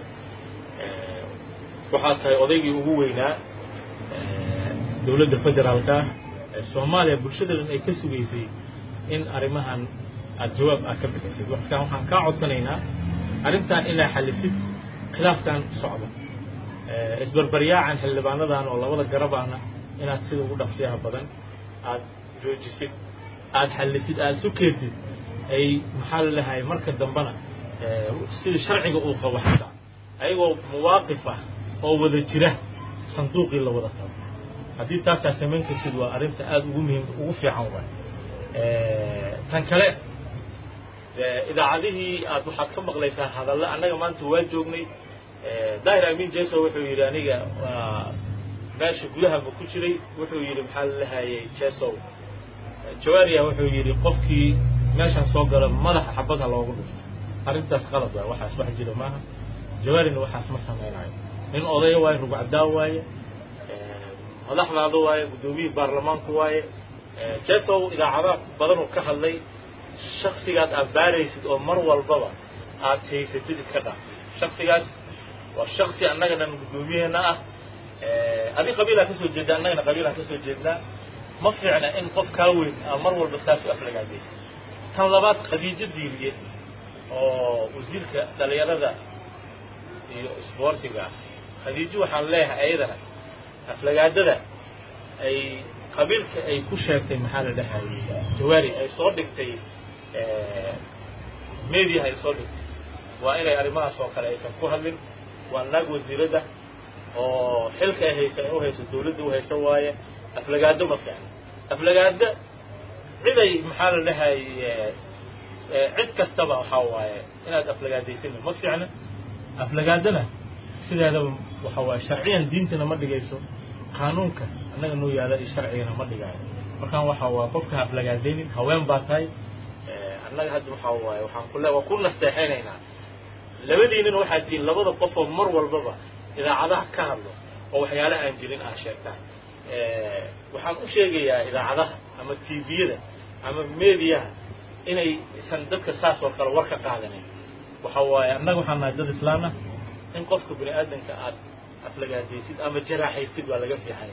waxaa tahay odaygii ugu weynaa dowladda federaalka soomaaliya bulshadadan ay ka sugaysay in arrimahan aad jawaab aad ka bixisid markaan waxaan kaa codsanaynaa arrintan inaa xalisid khilaafkan socda isbarbaryaacan xildhibaanadan oo labada garabana inaad sida ugu dhaqsiyaha badan aad joojisid aad xalisid aad isu keentid ay maxaa la lehay marka dambena sidii sharciga uu qabo xataa ayagoo muwaaqif ah oo wada jira sanduuqii la wada qabo haddii taasaa samayn kartid waa arrinta aada ugu muhiim ugu fiican waay tan kale idaacadihii aad waxaad ka maqlaysaa hadalle annaga maanta waa joognay daahir amin jeso wuxuu yidhi aniga waa meesha gudaha ma ku jiray wuxuu yidhi maxaa la lahayay jesow jawaariya wuxuu yidhi qofkii meeshan soo gala madaxa xabadha loogu dhufto arrintaas qalad waay waxaas wax jira maaha jawaarina waxaas ma samaynayo nin odaya waaye rugcaddaa waaye madaxdaada waaye guddoomiyihii baarlamaanku waaye jesow idaacada badan uu ka hadlay shaksigaad aad baaraysid oo mar walbaba aad haysatid iska dhaaf shaksigaas waa shaksi annaganan guddoomiyeena ah adi qabiilaa ka soo jeeda annagana qabiilaan ka soo jeednaa ma fiicna in qof kaa weyn aa mar walba saas u aflagaadaysa tan labaad khadiijo diiriye oo wasiirka dhalinyarada iyo isboortiga ah khadiijo waxaan leeyahay ayadana aflagaadada ay qabiilka ay ku sheegtay maxaa la dhahayay jawaari ay soo dhigtay mediaha ay soo dhigtay waa inay arrimahaas oo kale aysan ku hadlin waa naag wasiiradda oo xilka ay haysa ay u hayso dawladda u hayso waaye aflagaado ma fiicna aflagaado ciday maxaa la dhahayay cid kastaba waxaa waaye inaad aflagaadaysanin ma fiicna aflagaadana sideedaba waxa waaye sharciyan diintana ma dhigayso qaanuunka annaga noo yaala iyo sharcigana ma dhigaayo markaan waxaa waa qofka aflagaadaynin haween baa tahay annaga hadda waxaa waaye waxaan kule waa ku nasteexaynaynaa labadiinana waxaad tihiin labada qof oo mar walbaba idaacadaha ka hadlo oo waxyaale aan jirin aad sheegtaan waxaan u sheegayaa idaacadaha ama tviyada ama mediyaha inay isan dadka saas oo kale war ka qaadanin waxa waaye annaga waxaan nahay dad islaamah in qofka bini aadamka aad aflagaadaysid ama jaraaxaysid waa laga fiixanya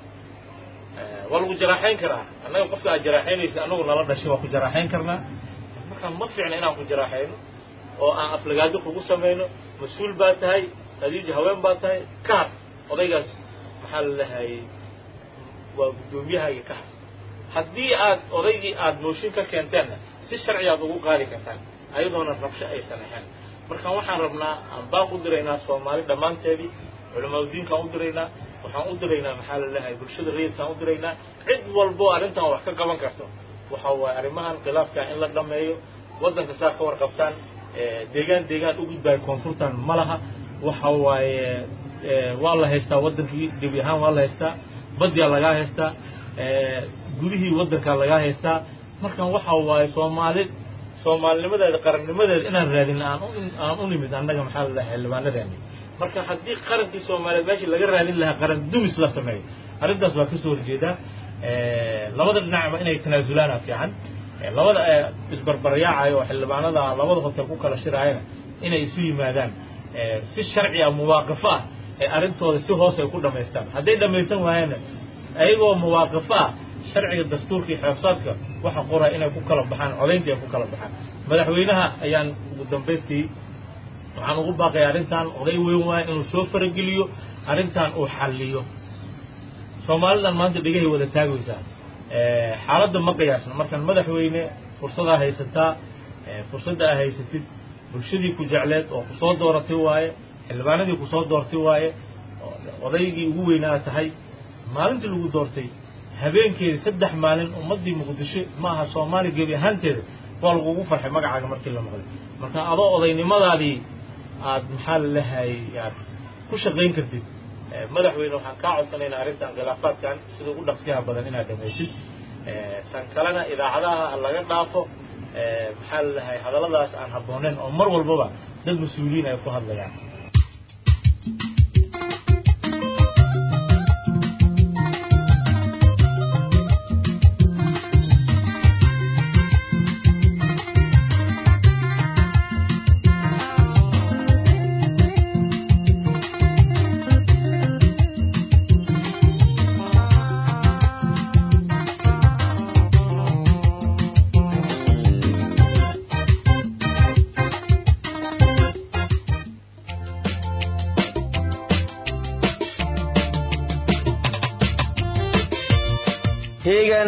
waa lagu jaraaxayn karaa annaga qofka aad jaraaxaynaysid annagu nala dhashay waa ku jaraaxayn karnaa markaan ma fiicna inaan ku jaraaxayno oo aan aflagaado kugu samayno mas-uul baa tahay khadiija haween baa tahay ka har odaygaas maxaa la lahayay waa guddoomiyahaaga ka har haddii aad odaygii aad mooshin ka keenteenna si sharci aad ugu qaadi kartaan ayadoona rabsho aysan ahayn markaan waxaan rabnaa aan baaq u diraynaa soomaali dhammaanteedii culamaadudiinkaan u diraynaa waxaan u diraynaa maxaa la lehay bulshada rayidkaan u diraynaa cid walbo arrintan wax ka qaban karto waxa waaye arrimahan khilaafkan in la dhameeyo waddanka saa ka warqabtaan deegaan deegaan u gudbaayo koonfurtan ma laha waxa waaye waa la haystaa waddankii gebi ahaan waa la haystaa badyaa lagaa haystaa gudihii waddankaa lagaa haystaa markan waxa waaye soomaali soomaalinimadeeda qarannimadeeda inaan raadin aan aan u nimid annaga maxaa la dhahay xildhibaanadeeni marka haddii qarankii soomaaliyeed meeshii laga raadin lahaa qaran dumis la sameeyo arrintaas waa kasoo horjeedaa labada dhinacba inay tanaasulaana fiican labada isbarbaryaacayo oo xildhibaanada labada hotel ku kala shiraayana inay isu yimaadaan si sharci ah muwaaqifo ah ee arrintooda si hoos ay ku dhamaystaan hadday dhamaysan waayaanna ayagoo muwaaqifo ah sharciga dastuurka iyo xeebsaadka waxa qoraya inay ku kala baxaan codayntii ay ku kala baxaan madaxweynaha ayaan ugu dambaystii waxaan ugu baaqaya arrintan oday weyn waaye inuu soo farageliyo arrintan uu xalliyo soomaalidan maanta dhegahay wada taagaysaa xaaladda ma qiyaasna markaan madaxweyne fursadaa haysataa fursadda aa haysatid bulshadii ku jecleed oo kusoo dooratay waaye xildhibaanadii kusoo doortay waaye odaygii ugu weynaa tahay maalintii lagu doortay habeenkeeda saddex maalin ummaddii muqdisho ma aha soomaali gebi ahaanteeda waa lagugu farxay magacaaga markii la maqlay marka adoo odaynimadaadii aad maxaa la lahayay aad ku shaqayn kartid madaxweyne waxaan kaa codsanaynaa arrintan khilaafaadkan sida ugu dhaqsiyaha badan inaad dhamaysid tan kalena idaacadaha laga dhaafo maxaa la lahay hadalladaas aan habbooneyn oo mar walbaba dad mas-uuliyiin ay ku hadlayaan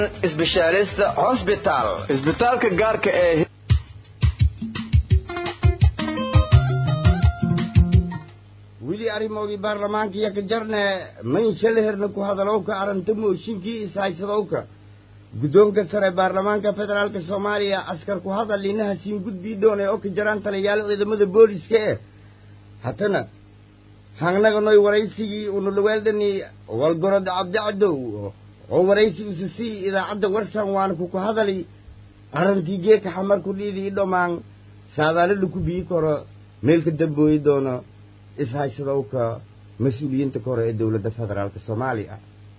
specialist hospital isbitaalka gaarka ee weli arrimoodii baarlamaanka iyo ka jarne mayn shalaherna ku hadalowka aranta mooshinkii ishaysadowka guddoonka sare baarlamaanka federaalka soomaaliya askar ku hadal linaha siin gudbii doonay oo ka jaraan taliyaal ciidamada booliska eh haddana hangnaganoy waraysigii unulaweeldani walgorod cabdicadow oo waraysi usisii idaacadda warsan waana kuku hadali arrantii geeka xamar ku dhiidii dhomaan saadaalada ku bii karo meel ka dambooyi doono ishaysadowka mas-uuliyiinta kore ee dowladda federaalka soomaaliya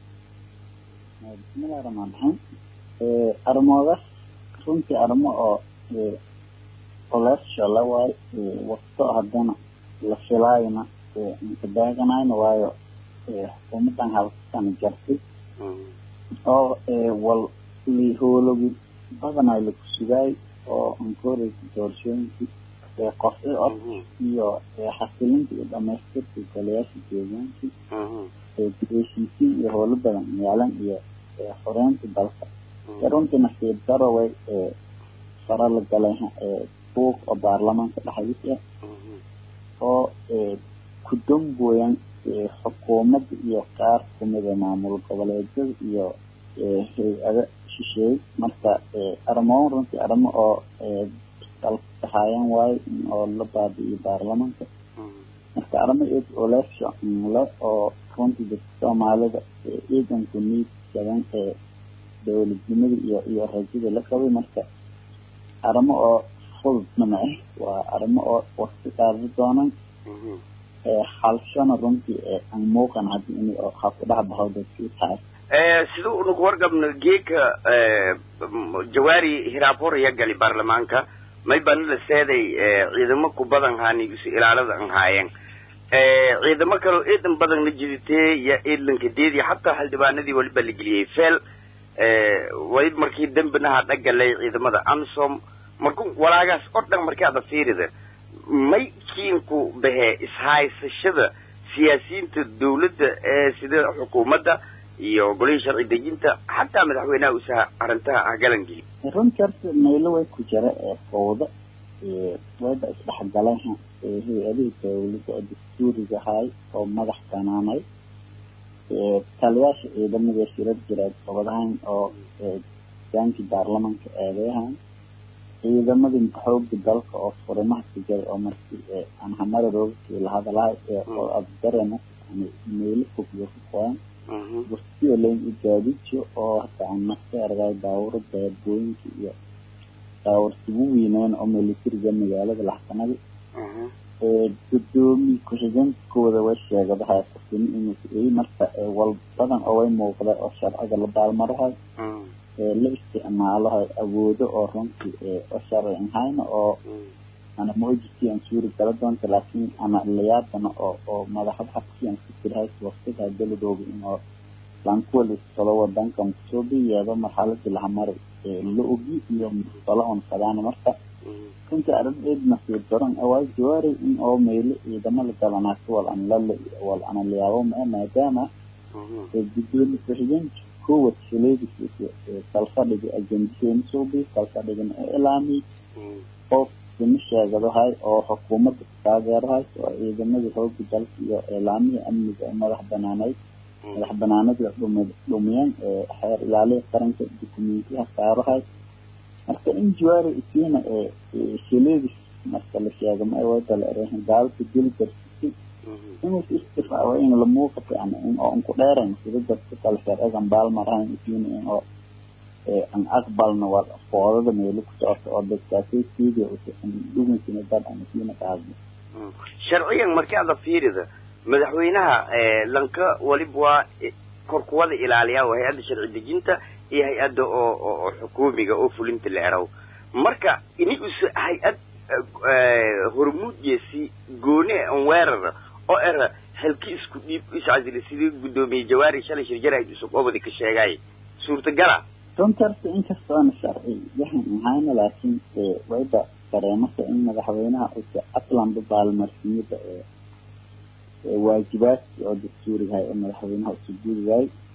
bismillahi raxmaan raxiim arrimoodaas runtii arrimo oo coleesha la waayo wasto haddana la filaayona inka daaganayna waayo xukuumaddan halkasana jartay oo wal lihoologi badanaa laku sugaay oo ankoreysa doorashooyinkii qof i od iyo xasilinta iyo dhamaystirka golayaasha deegaankii heshiisiin iyo howlo badan yaalan iyo xoreynta dalka runtii nasiib daro way fara la galay buuq oo baarlamaanka dhexdiisa oo ku dambooyan xukuumadda iyo qaar kamida maamul goboleedyada iyo hay-ada shisheey marka arrimoon runtii arrimo oo dalkahaayaan waayo oo la baabi'iyo baarlamaanka marka arrimo eed oleesha le oo runtii dadka soomaalida ciidanku niid jaban ee dowladnimada iyo iyo rajada la qabay marka arrimo oo fududna ma ah waa arrimo oo waqti qaadi doonaan xalshana runtii aan muuqan haddi in ha ku dhex baxo dadkii tahay sida unaku wargabno geeka jawaari hiraabhoraya gali baarlamaanka may bana la seeday ciidamo ku badan haani isu ilaalada an haayeen ciidamo kaleo eedan badanna jiditee iyo eedlanka deedi xataa xildhibaanadii waliba la geliyey fel way markii dembinaha dhagalay ciidamada amsom marku walaagaas oo dhan markii ada fiirida may kiinku bahee ishaysashada siyaasiyiinta dawladda ee sida xukuumadda iyo golihii sharci dejinta xataa madaxweynaha usaha arrintaha hagalan geli runtii horta maylo way ku jira ee fowda wayba isdhexgaleen hay-adihii dawladda oo dastuuriga ahay oo madax banaanay taliyaasha ciidamada shirar jira gobadahan oo hogaankii baarlamaanka eedeyahan ciidamadii xooga dalka oo furimaha ku jiray oo markii aan hamara roogkii la hadalahay oo abdarena meelo fogyo ku qoyan bursiyo layn igaadijo oo hata aan nafta argay daawuro daabooyinka iyo daawursigu weyneen oo militariga magaalada laxsanada gudoomiye ku-xigeenkooda way sheegadahay qofkini inuu marka wal badan oo way muuqda oo sharciga la baalmarahay la isticmaalahay awoodo oo runtii oo sharci ahayna oo ana moojisi aan suuri gala doonta laakiin ana layaabana oo oo madaxda xabsi aan ku jirahay waqtiga daladooda in oo lankuwal isqalo wadanka kusoo biyeedo marxaladii lahamari la ogi iyo musqalo on fadaan marka runtii arrin eed nasiib daran awaa jawaari in oo meelo ciidamada galanaasi wal an lala wal ana layaabo maa maadaama gudoomiye ku-xigeenka kowad shileedis kalfadhiga ajendiseen suubi kalfadhigan ee ilaami oo sima sheegadahay oo xukuumadda taageerahay oo ciidamadii xooga dalka iyo ilaamihii amniga ee madax banaaneyd madax banaanada dhumiyeen xeer ilaaliha qaranka dukumentiyaha saarahay marka in jawaari isiina shileedis marka la sheego ma wada la erehan gaalka dil garsisay inus istifaaco in la muuqato yani in oo unku dheerayn sida dadka kale sharcigan baalmarahayn isiina in oo an aqbalna waa foodada meelo ku socoto oo dadkaasay siidiya dhugunsina dad an isiina qaadno sharciyan markii ada fiirida madaxweynaha lanka waliba waa korkuwada ilaaliya waa hay-adda sharci dejinta iyo hay-adda oo oo xukuumiga oo fulinta la erow marka ini usa hay-ad hormuudyeesi goone an weerara oo era halki isku dhiib iscasili sidii guddoomiye jawaari shalay shirjaraid usub obadi ka sheegay suurtagala runtarta inkastoona sharci yahan ahayna laakiin wayba dareemasa in madaxweynaha usa atlanba baalmarsimida waajibaadkii oo dastuurigahay oo madaxweynaha usa guurigaay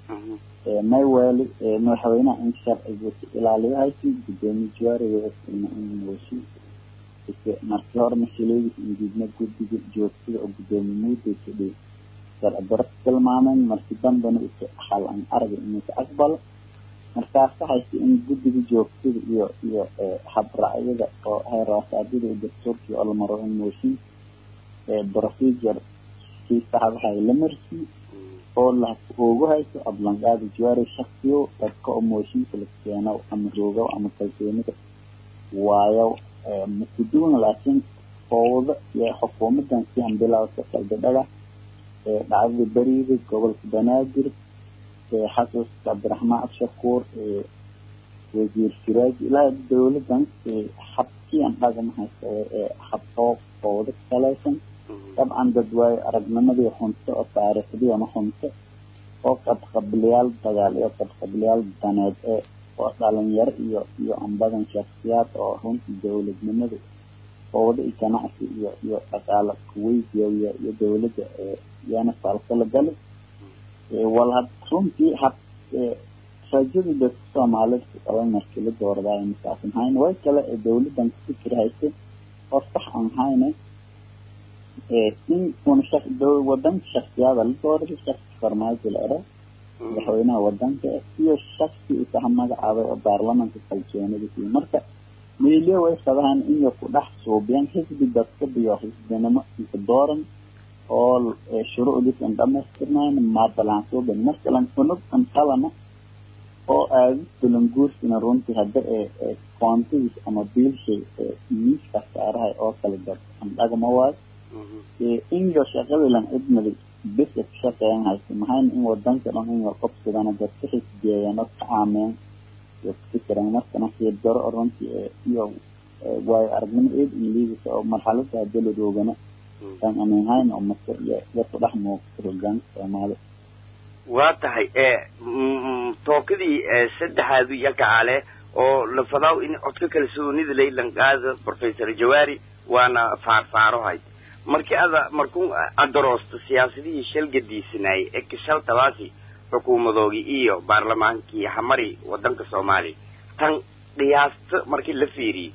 may weeli madaxweynaha in sharciga ilaaliyahaasi gudoomiye jawaariga inwasi markii hore masiileedis indiidna guddiga joogtada oo gudoomiye muudaysa dhiy sharci daro tilmaameen markii dambena is xal an arga inuusa aqbalo markaas waxayse in guddiga joogtada iyo iyo habraacyada oo heer waasaadida iyo dastuurkii oo la maro in mooshin procedure kii saxdahay la marsiy oo la ugu hayso ablanqaada jawaari shaksiyo dadka oo mooshinka la keeno ama roogo ama kalsoonida waayo makuduwan laakiin fowda iyo xukuumadan si aan bilawsa qaldadhaga dhacdada beriida gobolka banaadir xasuuska cabdiraxmaan abshakuur wasiir siraaj ilaa dowladan habkiian dhagama haysta haboo fowda kalaysan dabcan dad waayo aragnimadii xunto oo taariikhdii ama xunto oo qabqabliyaal dagaal iyo qabqabliyaal daneed ee oo dhalinyaro iyo iyo ambadan shaksiyaad oo runtii dowladnimada fowda iyo ganacsi iyo iyo dhaqaale kuweydiya iyo iyo dowladda iyana faalkala galay wal had runtii hab rajadii dadka soomaalida ku qaban markii la dooradaay masaasin hayn way kale ee dowladan kufikir haysay oo sax aan hayne in una shak wadanka shaksiyaada la dooraday shaksi farmaajo la era madaxweynaha wadanka iyo shaksi isaha magacaabay oo baarlamanka kalsoonidasi marka meelyo way qabahan inay ku dhex suubiyaan xisbi dadka biyo xisbinimo inka dooran oo shuruucdiis an dhamaystirnayn maabalaan suubin markalan unug an qabana oo aadis balanguursina runtii hadda ee koontadiis ama biilshay miiska saarahay oo kala gad an dhagma waayo inyo shaqadilan cidmadi bisa ka shaqeeyan haysa mahayna in wadanka dhan inay qobsadana dadka xisbiyeeyaan oo ka caameen iyo kufikiran markana xiir daro oo runtii iyo waayo aragnimo eed in liidisa oo marxalada hadda la roogana aan amiinhayn oo masir iyo iyo ku dhex muuqata hogaanka soomaali waa tahay tookadii saddexaadu iyo kacaale oo la fadaaw in codka kalsoonida laylan qaada professor jawaari waana faarfaarohay markii ada markuu adaroosto siyaasadihii shalgadiisanaayay ee kishaltabaasi xukuumadoogii iyo baarlamaankii hamari wadanka soomaaliya tan qiyaasta markii la fiiriyey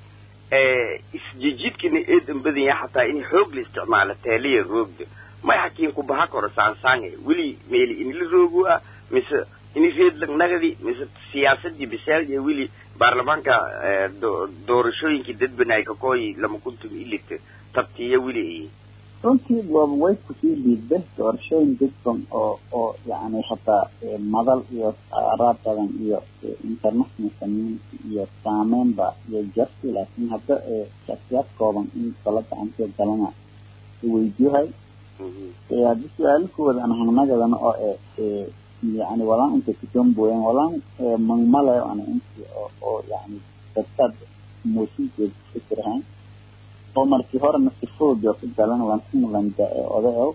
isjijidkina eedan badanya xataa in xoog la isticmaalo teeliya roogda may xakiin ku baha koro saansaange weli meeli inila roogu ah mise ini reedlag nagadi mise siyaasadii biseel iyo weli baarlamaanka doorashooyinkii dadbanaay kakooyi lama kuntum ilita tabtiya weli ay runtii waaba way kusii dhiidbe doorashooyin dadban oo oo yacni hataa madal iyo aaraab badan iyo international community iyo saameynba iyo jarti laakiin hadda shaksiyaad kooban in kala gacantee galana weydiyahay haddii su-aalo kuwada aan hangnagadana oo e yani walaan inta kutomboyan walaan mangmalayo ana inti oo oo yani dadkaad mooshinkeeda kufikirahayn oo markii horena sifoodio ka galan lankumlanda ee odaew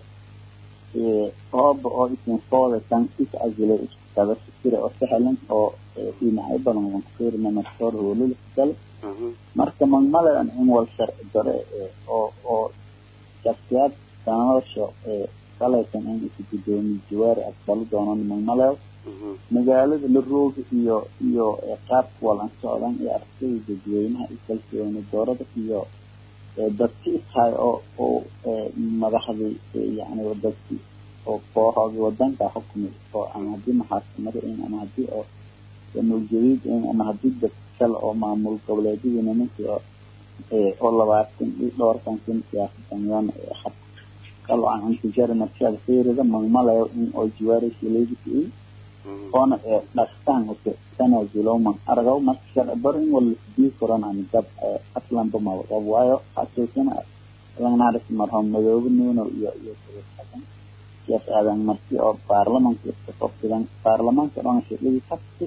hooba oo isin fooda tan is azile isku kaba fikira oo sahlan oo dhinacyo badan lan kufiirina markii hore hoolula ka gala marka mangmalayo in wal sharci dare oo oo shaksiyaad sanadasha salaysan in isu gudoomiye jawaari aqbalo doonaan mangmalayo magaalada la rooga iyo iyo qaabka walan socdan iyo aragtida dadweynaha iyo kalsooni doorada iyo dadki istahay oo oo madaxdii yani dadki oo kooxoodii wadanka xukumi oo ama haddii maxaakamada in ama haddii oo mulgadiid in ama haddii dad kale oo maamul goboleedyadii nimankii oo oo labaatan iyo dhowrkan kun siyaasadan yoona xad kalo aan intijari markiada fiirida magmalayo in oo jiwaaraysi leegisi oona dhaqtaan ute tanaazulo man aragaw marka sharci baro in wala isdii koran ani gab aslanba mawaqab waayo xasuusina langnaris marhom madoobe nuuno iyo iyo xasan siyaas aadan marki oo baarlamanka iska qabsidan baarlamaanka dhan shaqadii kasti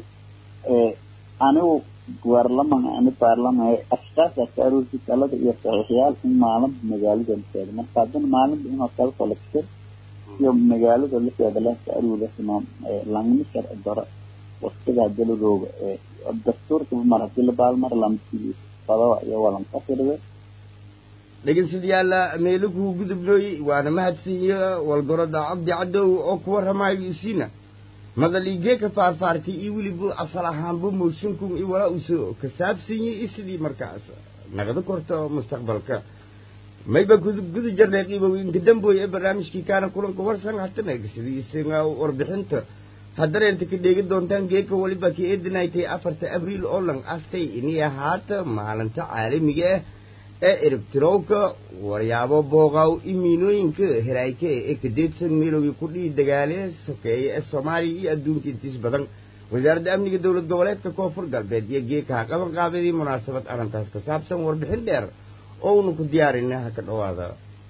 anigu baarlaman ani baarlaman ashkaas ka aruurti talada iyo saxiixyaal in maalinba magaalada la seedo marka haddana maalinba inoo kala kolektir iyo magaalada laseeda lehka aruulasima langma sharci daro waqtiga hadii la roogo dastuurka mar hadii la baalmar lamsiis qadawa iyo walankafirda dhegeystayaal meelukuu gudubnooy waana mahadsiiyo walgoroda cabdi cadow oo ku warramayo isiina madaligeeka faarfaartay iyo weliba asal ahaanba mooshinkun iyo walaa uusoo ka saabsanyay iyo sidii markaas naqdo korto mustaqbalka mayba gudu jarnay qiibowinka damboy ee barnaamijkii kaana kulanka warsan hatana sidaiisaga warbixinta haddana inta ka dheegi doontaan geeka waliba ka eedinaytay afarta abriil oo lang astay inay ahaata maalinta caalamiga ah ee eribtirowka waryaabo booqaaw imiinooyinka heraayka ee kadeedsan meelowgii ku dhihi dagaale sokeeye ee soomaaliya iyo adduunka intiis badan wasaaradda amniga dowlad goboleedka koonfur galbeed iyo geeka ha qaban qaabadii munaasabad arrintaas ka saabsan warbixin dheer oo una ku diyaarinay ha ka dhowaada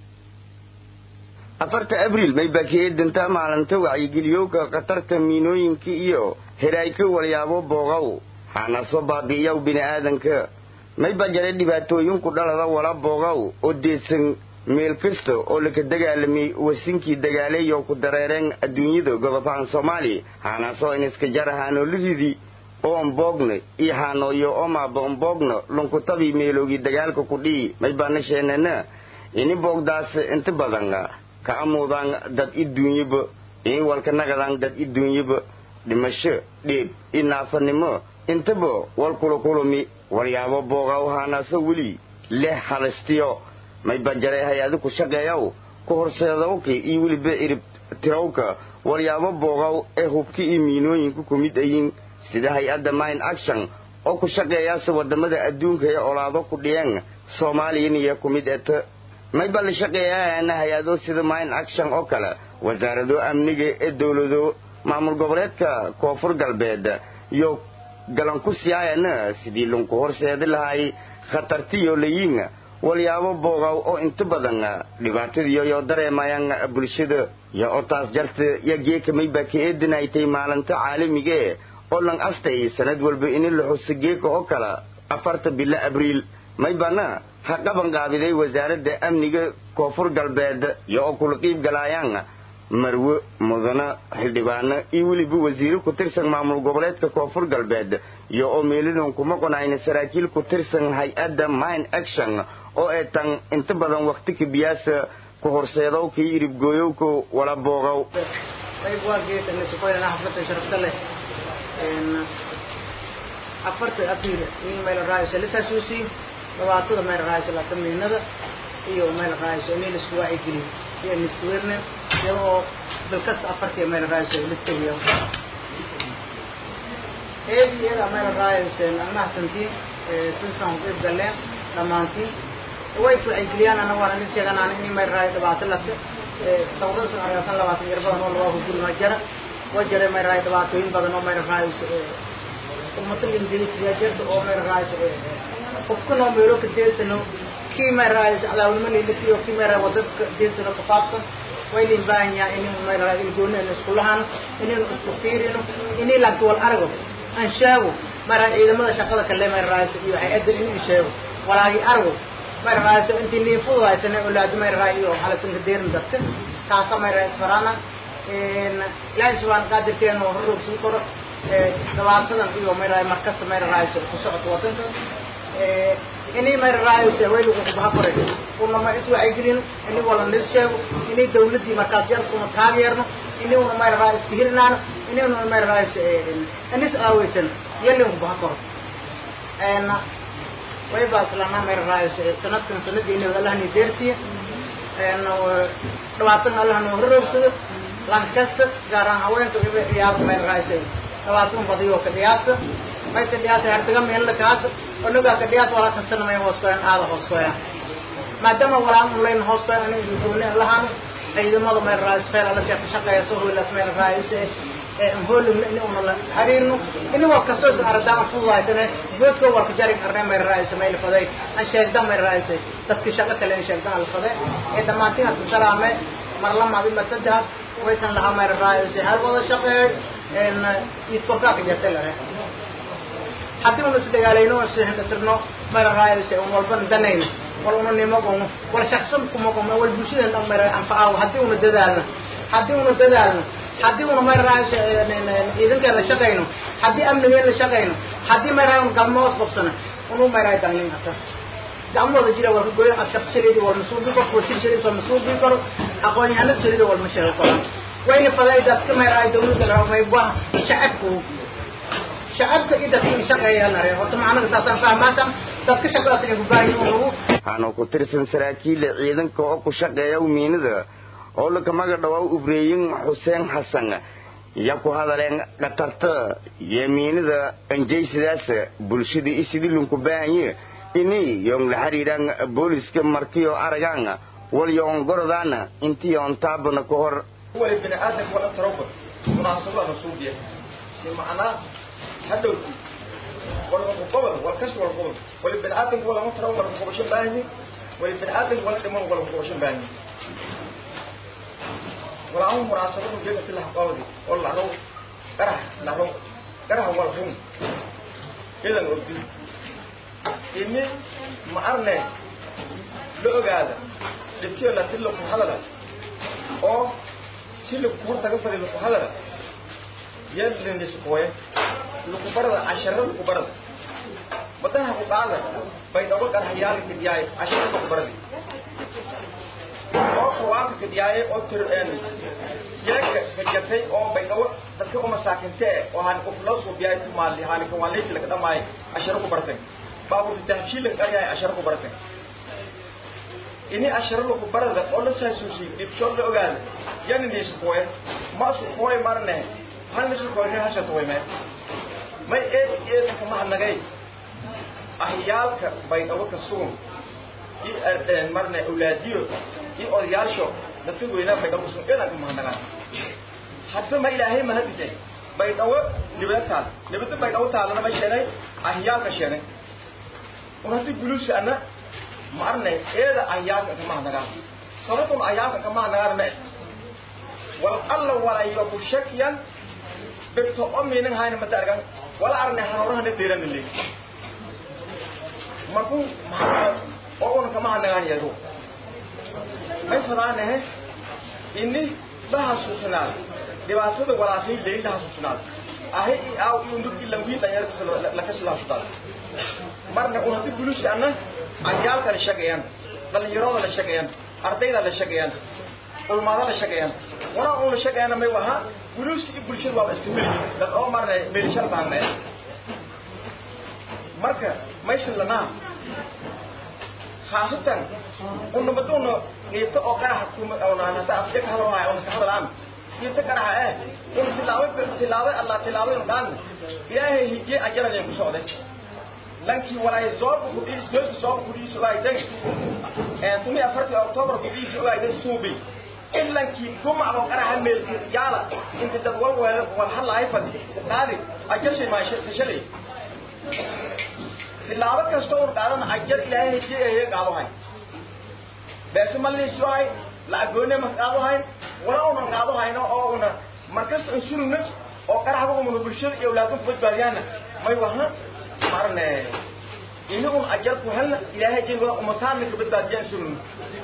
afarta abriil may baa ka eedantaa maalinta wacyigeliyowka khatarta miinooyinka iyo heraayka walyaabo booqaw hana soo baabi'iyaw bini'aadanka may baa jaray dhibaatooyinku dhalada wala booqaw oo deedsan meel kasta oo laka dagaalamay wasinkii dagaaleeyo ku dareereen adduunyada godobahan soomaaliya haanaasoo in iska jar haanooliridi oo omboogna iyo haanooyo omaaba omboogna lunkutabii meelowgii dagaalka ku dhihi may baana sheenana ini boogdaas inta badan ka amuudaan dad i duunyaba ini walka nagadaan dad i duunyaba dhimasho dheeb i naafanimo intaba wal kulakulumi waryaabo boogaw haanaaso weli leh halistiyo may banjaray hay-adi ku shaqeeyaw ku horseedowka iyo weliba cirib tirawka waryaabo boogaw ee hubka iyo miinooyinka ku mid ayin sida hay-adda mine action oo ku shaqeeyaase waddamada adduunka ee olaado ku dhiyeen soomaaliyaniyo ku mid eta may baa la shaqeeyaana hay-ado sida mine action oo kale wasaarado amniga ee dowlado maamul goboleedka koonfur galbeed iyo galan ku siyaayana sidii lunku horseedi lahay khatartiyo layiin walyaabo boogaw oo inta badan dhibaatadiyo yoo dareemayaan bulshada yo oo taas jarta yo geeka may baa ka eedinaytay maalinta caalamiga e oo lang astay sanad walba ini la xuso geeka oo kale afarta bilo abriil may baana ha qaban qaabiday wasaaradda amniga koonfur galbeed iyo oo kula qiib galaayaan marwe mudana xildhibaano iyo weliba wasiiro ku tirsan maamul goboleedka koonfur galbeed iyo oo meelidan kuma qonayna saraakiil ku tirsan hay-adda mine action oo ay tan inta badan waqti kabiyaasa ku horseedow kii iribgooyowka wala booqow afarta abriil in meel raayso la saasuusi dhawaatada meel raayso la tamiinada iyo meel raayso in la isku waacigeliyo iyo nisweerna iyagoo dalkasta afartii meel raayso la tagiyo eedi iyada meel raayso mahadsantiin sinsan qeyb galeen dhammaantiin way is wacyigeliyaan ana waan idin sheeganaan in meel raayo dhibaato lase sawirada san argaasan labaatan yar badan oo labaa gurima jara waa jara meel raayo dhibaatooyin badan oo meel raayso ummata ingiriisiya jirta oo meel raayso qofkanoo meelo ka deesano kii meel raayso cadaawinimo liilikiyo kii meel raayo wadadka deesano ka faabsan waylin baahan yahay inaynu meel raayo ilgoonina isku lahano inaynu isku fiirino inay laagto wal arago aan sheego mara ciidamada shaqada kale meel raayso iyo hay-adda inuu sheego walaagi arago meel raayso intii niin fududaysana olaado meel raayo iyo halasanka deerin dadka kaasa meel raayo isfarana ilaahay subxaana qaadirkeena oo rorogsan karo dhibaatadan iyo mayraay markasta mayra raayso ku socoto wadanka inay mayra raayose way lagu kubaha koray una ma is wacyigelino ini wala nis sheego inay dawladdii markaas yar una taageerno ini una mayra raay iska hirinaano ini una mayra raayso inis aaweysan yalin kubaha koro way baa islana mayra raayose sanadkan sanadii inay allahni deertiya dhibaatan allah noo horoogsado lankasta gaar ahaan haweenka iyaaba mayra raayso dhabaatan badiyo ka dhiyaasa may ka dhiyaasa hartaga meel la kaasa onagaa ka dhiyaas walaa kastana may hoos koyan aada hoos koyan maadaama walaa un layn hoos koyan ani gooni lahaan ciidamada meel raayis feel ala ka shaqeeya soo hoylas meel raayis hoolumna ini una la xiriirno ini war kastoo is aradaan fududaysane boodka warka jarin arne meel raayis meel faday an sheegda meel raayis dadki shaqo kale in sheegda al faday ee dhammaantiin asu salaame mar lamaadi masadahas waysan lahaa meel raayis hal wada shaqeey idkorkaa ka jirta lare haddii una isdagaalayno oo isdhatirno mara raayayse un walbana danayno wal una nimagono wal shaqsan kumagono wal bulshada dhan mara anfacaawo haddii una dadaalno haddii una dadaalno haddii una mara raayayse ciidankeeda shaqayno haddii amnigeeda shaqayno haddii mara un galmoos qabsano unu maraay dangin ata gacmooda jira waa kagoyn ad shaqo saliidi wal masuubi karo wasiir saliid wal masuubi karo aqoon-yahanada saliida wal ma sheego karo wayna faday dadka mayraay dawladda la maybuha shacabku shacabka iyo dadka shaqeeyaan are horta macnaha saasaan fahmaasan dadka shaqadaas inay ku baahan yihiin lagu waxaana ku tirsan saraakiila ciidanka oo ku shaqeeya miinada oo laka maga dhawaa ubreeyin xuseen xasan ya ku hadaleen dhatarta iyo miinada anjaysidaas bulshada isidii lunku baahanye ini yong la xiriiraan booliska markiyo aragaan walyoon gorodaana intii on taabana ka hor wali bini aadamka wala taroba munaasabada nasuubiya si macnaa hadhowti wala qobol wala kas wala qobol wali bini aadamka wala taro wala qobosho baahni wali bini aadamka wala dhiman wala qobosho baahni wala aan munaasabada jeeda fi laha qawdi oo la roo qarah la roo qarah wala hum idan urdi ini ma arne la ogaada dhibkiyo la tilo ku hadala oo si lagu hortaga fadi lagu hadala yadliniskuwe lagu barada casharo lagu barada madaha ku qaada bay dhago qarhayaal kidiyay casharo lagu baradi oo qawaanka kidiyay oo tir een yaga sajatay oo bay dhago dadka uma saakinte oo han ku loo soo biyay tumaali han ku waleey la kadamay casharo ku bartay baabu tahshiil ka yahay casharo ku bartay ini asharo lagu barada oo la saasuusi dibsho la ogaada yani ni iskuwe ma iskuwe marne hal ni iskuwe ni hasha tuwe me may ee ee kama hanagay ahyaalka bay dhawo ka sugun i ardeen marne awlaadiyo i odayaasho dadka weynaa bay dhawo sugun ila kama hanagaan hadda ma ilaahay ma hadise bay dhawo dibadtaan dibadda bay dhawo taalana ma sheegay ahyaalka sheegay unati gulusi ana marnay eeda ayaaka kama hanagaan sababtun ayaaka kama hanagaan me wal alla walayo ku shakiyan bigto o miinin hayna mata argan wala arne hanorahana deeranile markuu maxaa oo una kama hanagaan yadu may fadaanahe ini la hasuusinaad dhibaatada walaasay leyn la hasuusinaad ahi i aaw iyo nurki langwii dhanyarta lakasilaasudaad marna unati bulusi ana cayaalka la shaqeeyaan dhalinyarada la shaqeeyaan ardayda la shaqeeyaan ulmaada la shaqeeyaan walaa un la shaqeeyana may waha buluuska iyo bulshada waaba istimili dad oo marna meelishar baanne marka maysan lanaa khaasatan unamaduna qiibta oo qaraxa kuma oonaan hadda afja ka hadalaayo ona ka hadalaan qiibta qaraxa eh un tilaabo tilaabo allah tilaabo daan ilaahay hijiye ajaran ku socday lankii walaay zooba kudhiis gooska zooba kudhiis ogaayday tumi afartii october kudhiis ogaayday suubi in lankii gumacdo qaraxa meelki yaala inta dad wal weel wal halaay fadi qaadi ajashay maashay tilaabo kasta uu qaadana ajar ilaahay hejiyay qaado hay beesa malliis waay la agoone ma qaado hay wala una qaado hayno oo una markas insulna oo qaraxa uma bulshada iyo awlaadku badbaadiyana may waha marne ini un ajar ku helna ilaahay jingo umataana ka badbaadiyaan sunun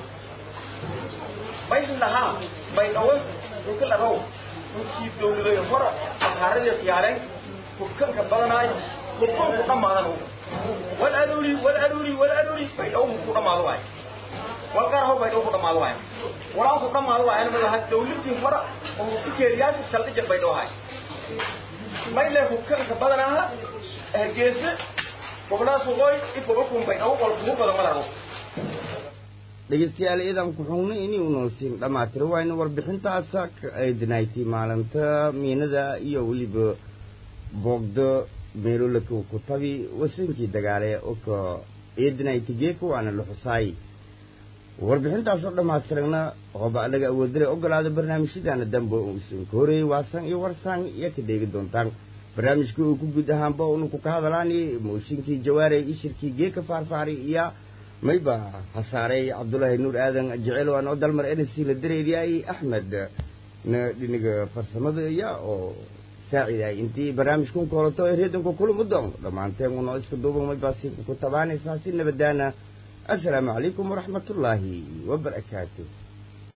maysan lahaa bay dhawo dhulka la raw dhulkii dowladay hora ahaaradii khiyaareen hubkanka badanaayo hubkan ku dhammaadan wal aduri wal aduri wal aduri bay dhawo ku dhammaado waayo wal qaraho bay dhawo ku dhammaado waayo walaa ku dhammaado waayo ma laha dowladii hora oo ku keeriyaasi saldhija bay dhawahay may le hubkanka badanaaha hargeysa gobolaha suqooy ifoga kumbay dhawo wal kugu badan malago dhegeystayaal ciidanku xugna inuu noolsiin dhammaatira waayna warbixintaasa ka eedinaaytay maalinta miinada iyo weliba boogdo meelolaka ku tabi wasinkii dagaale oo ka eedinaaytay geeka waana la xusaay warbixintaasoo dhammaystiragna ooba anaga awoodare ogolaada barnaamijyadaana dambe uusan ka horeeyey waasan iyo warsaan iyo ka dheegi doontaan barnaamijkii uu ku guud ahaanba unuku ka hadalaani mooshinkii jawaare ishirkii geeka faarfaari iyo mayba hasaaray cabdullaahi nuur aadan jecel waan oo dalmar nc la dareeriyay axmed na dhiniga farsamada iya oo saaciday intii barnaamijkun koolato ee reedanka kulama doon dhammaanteen unoo iska duuban mayba si ku tabaanaysaa si nabadaana assalaamu calaykum waraxmatullaahi wabarakaatu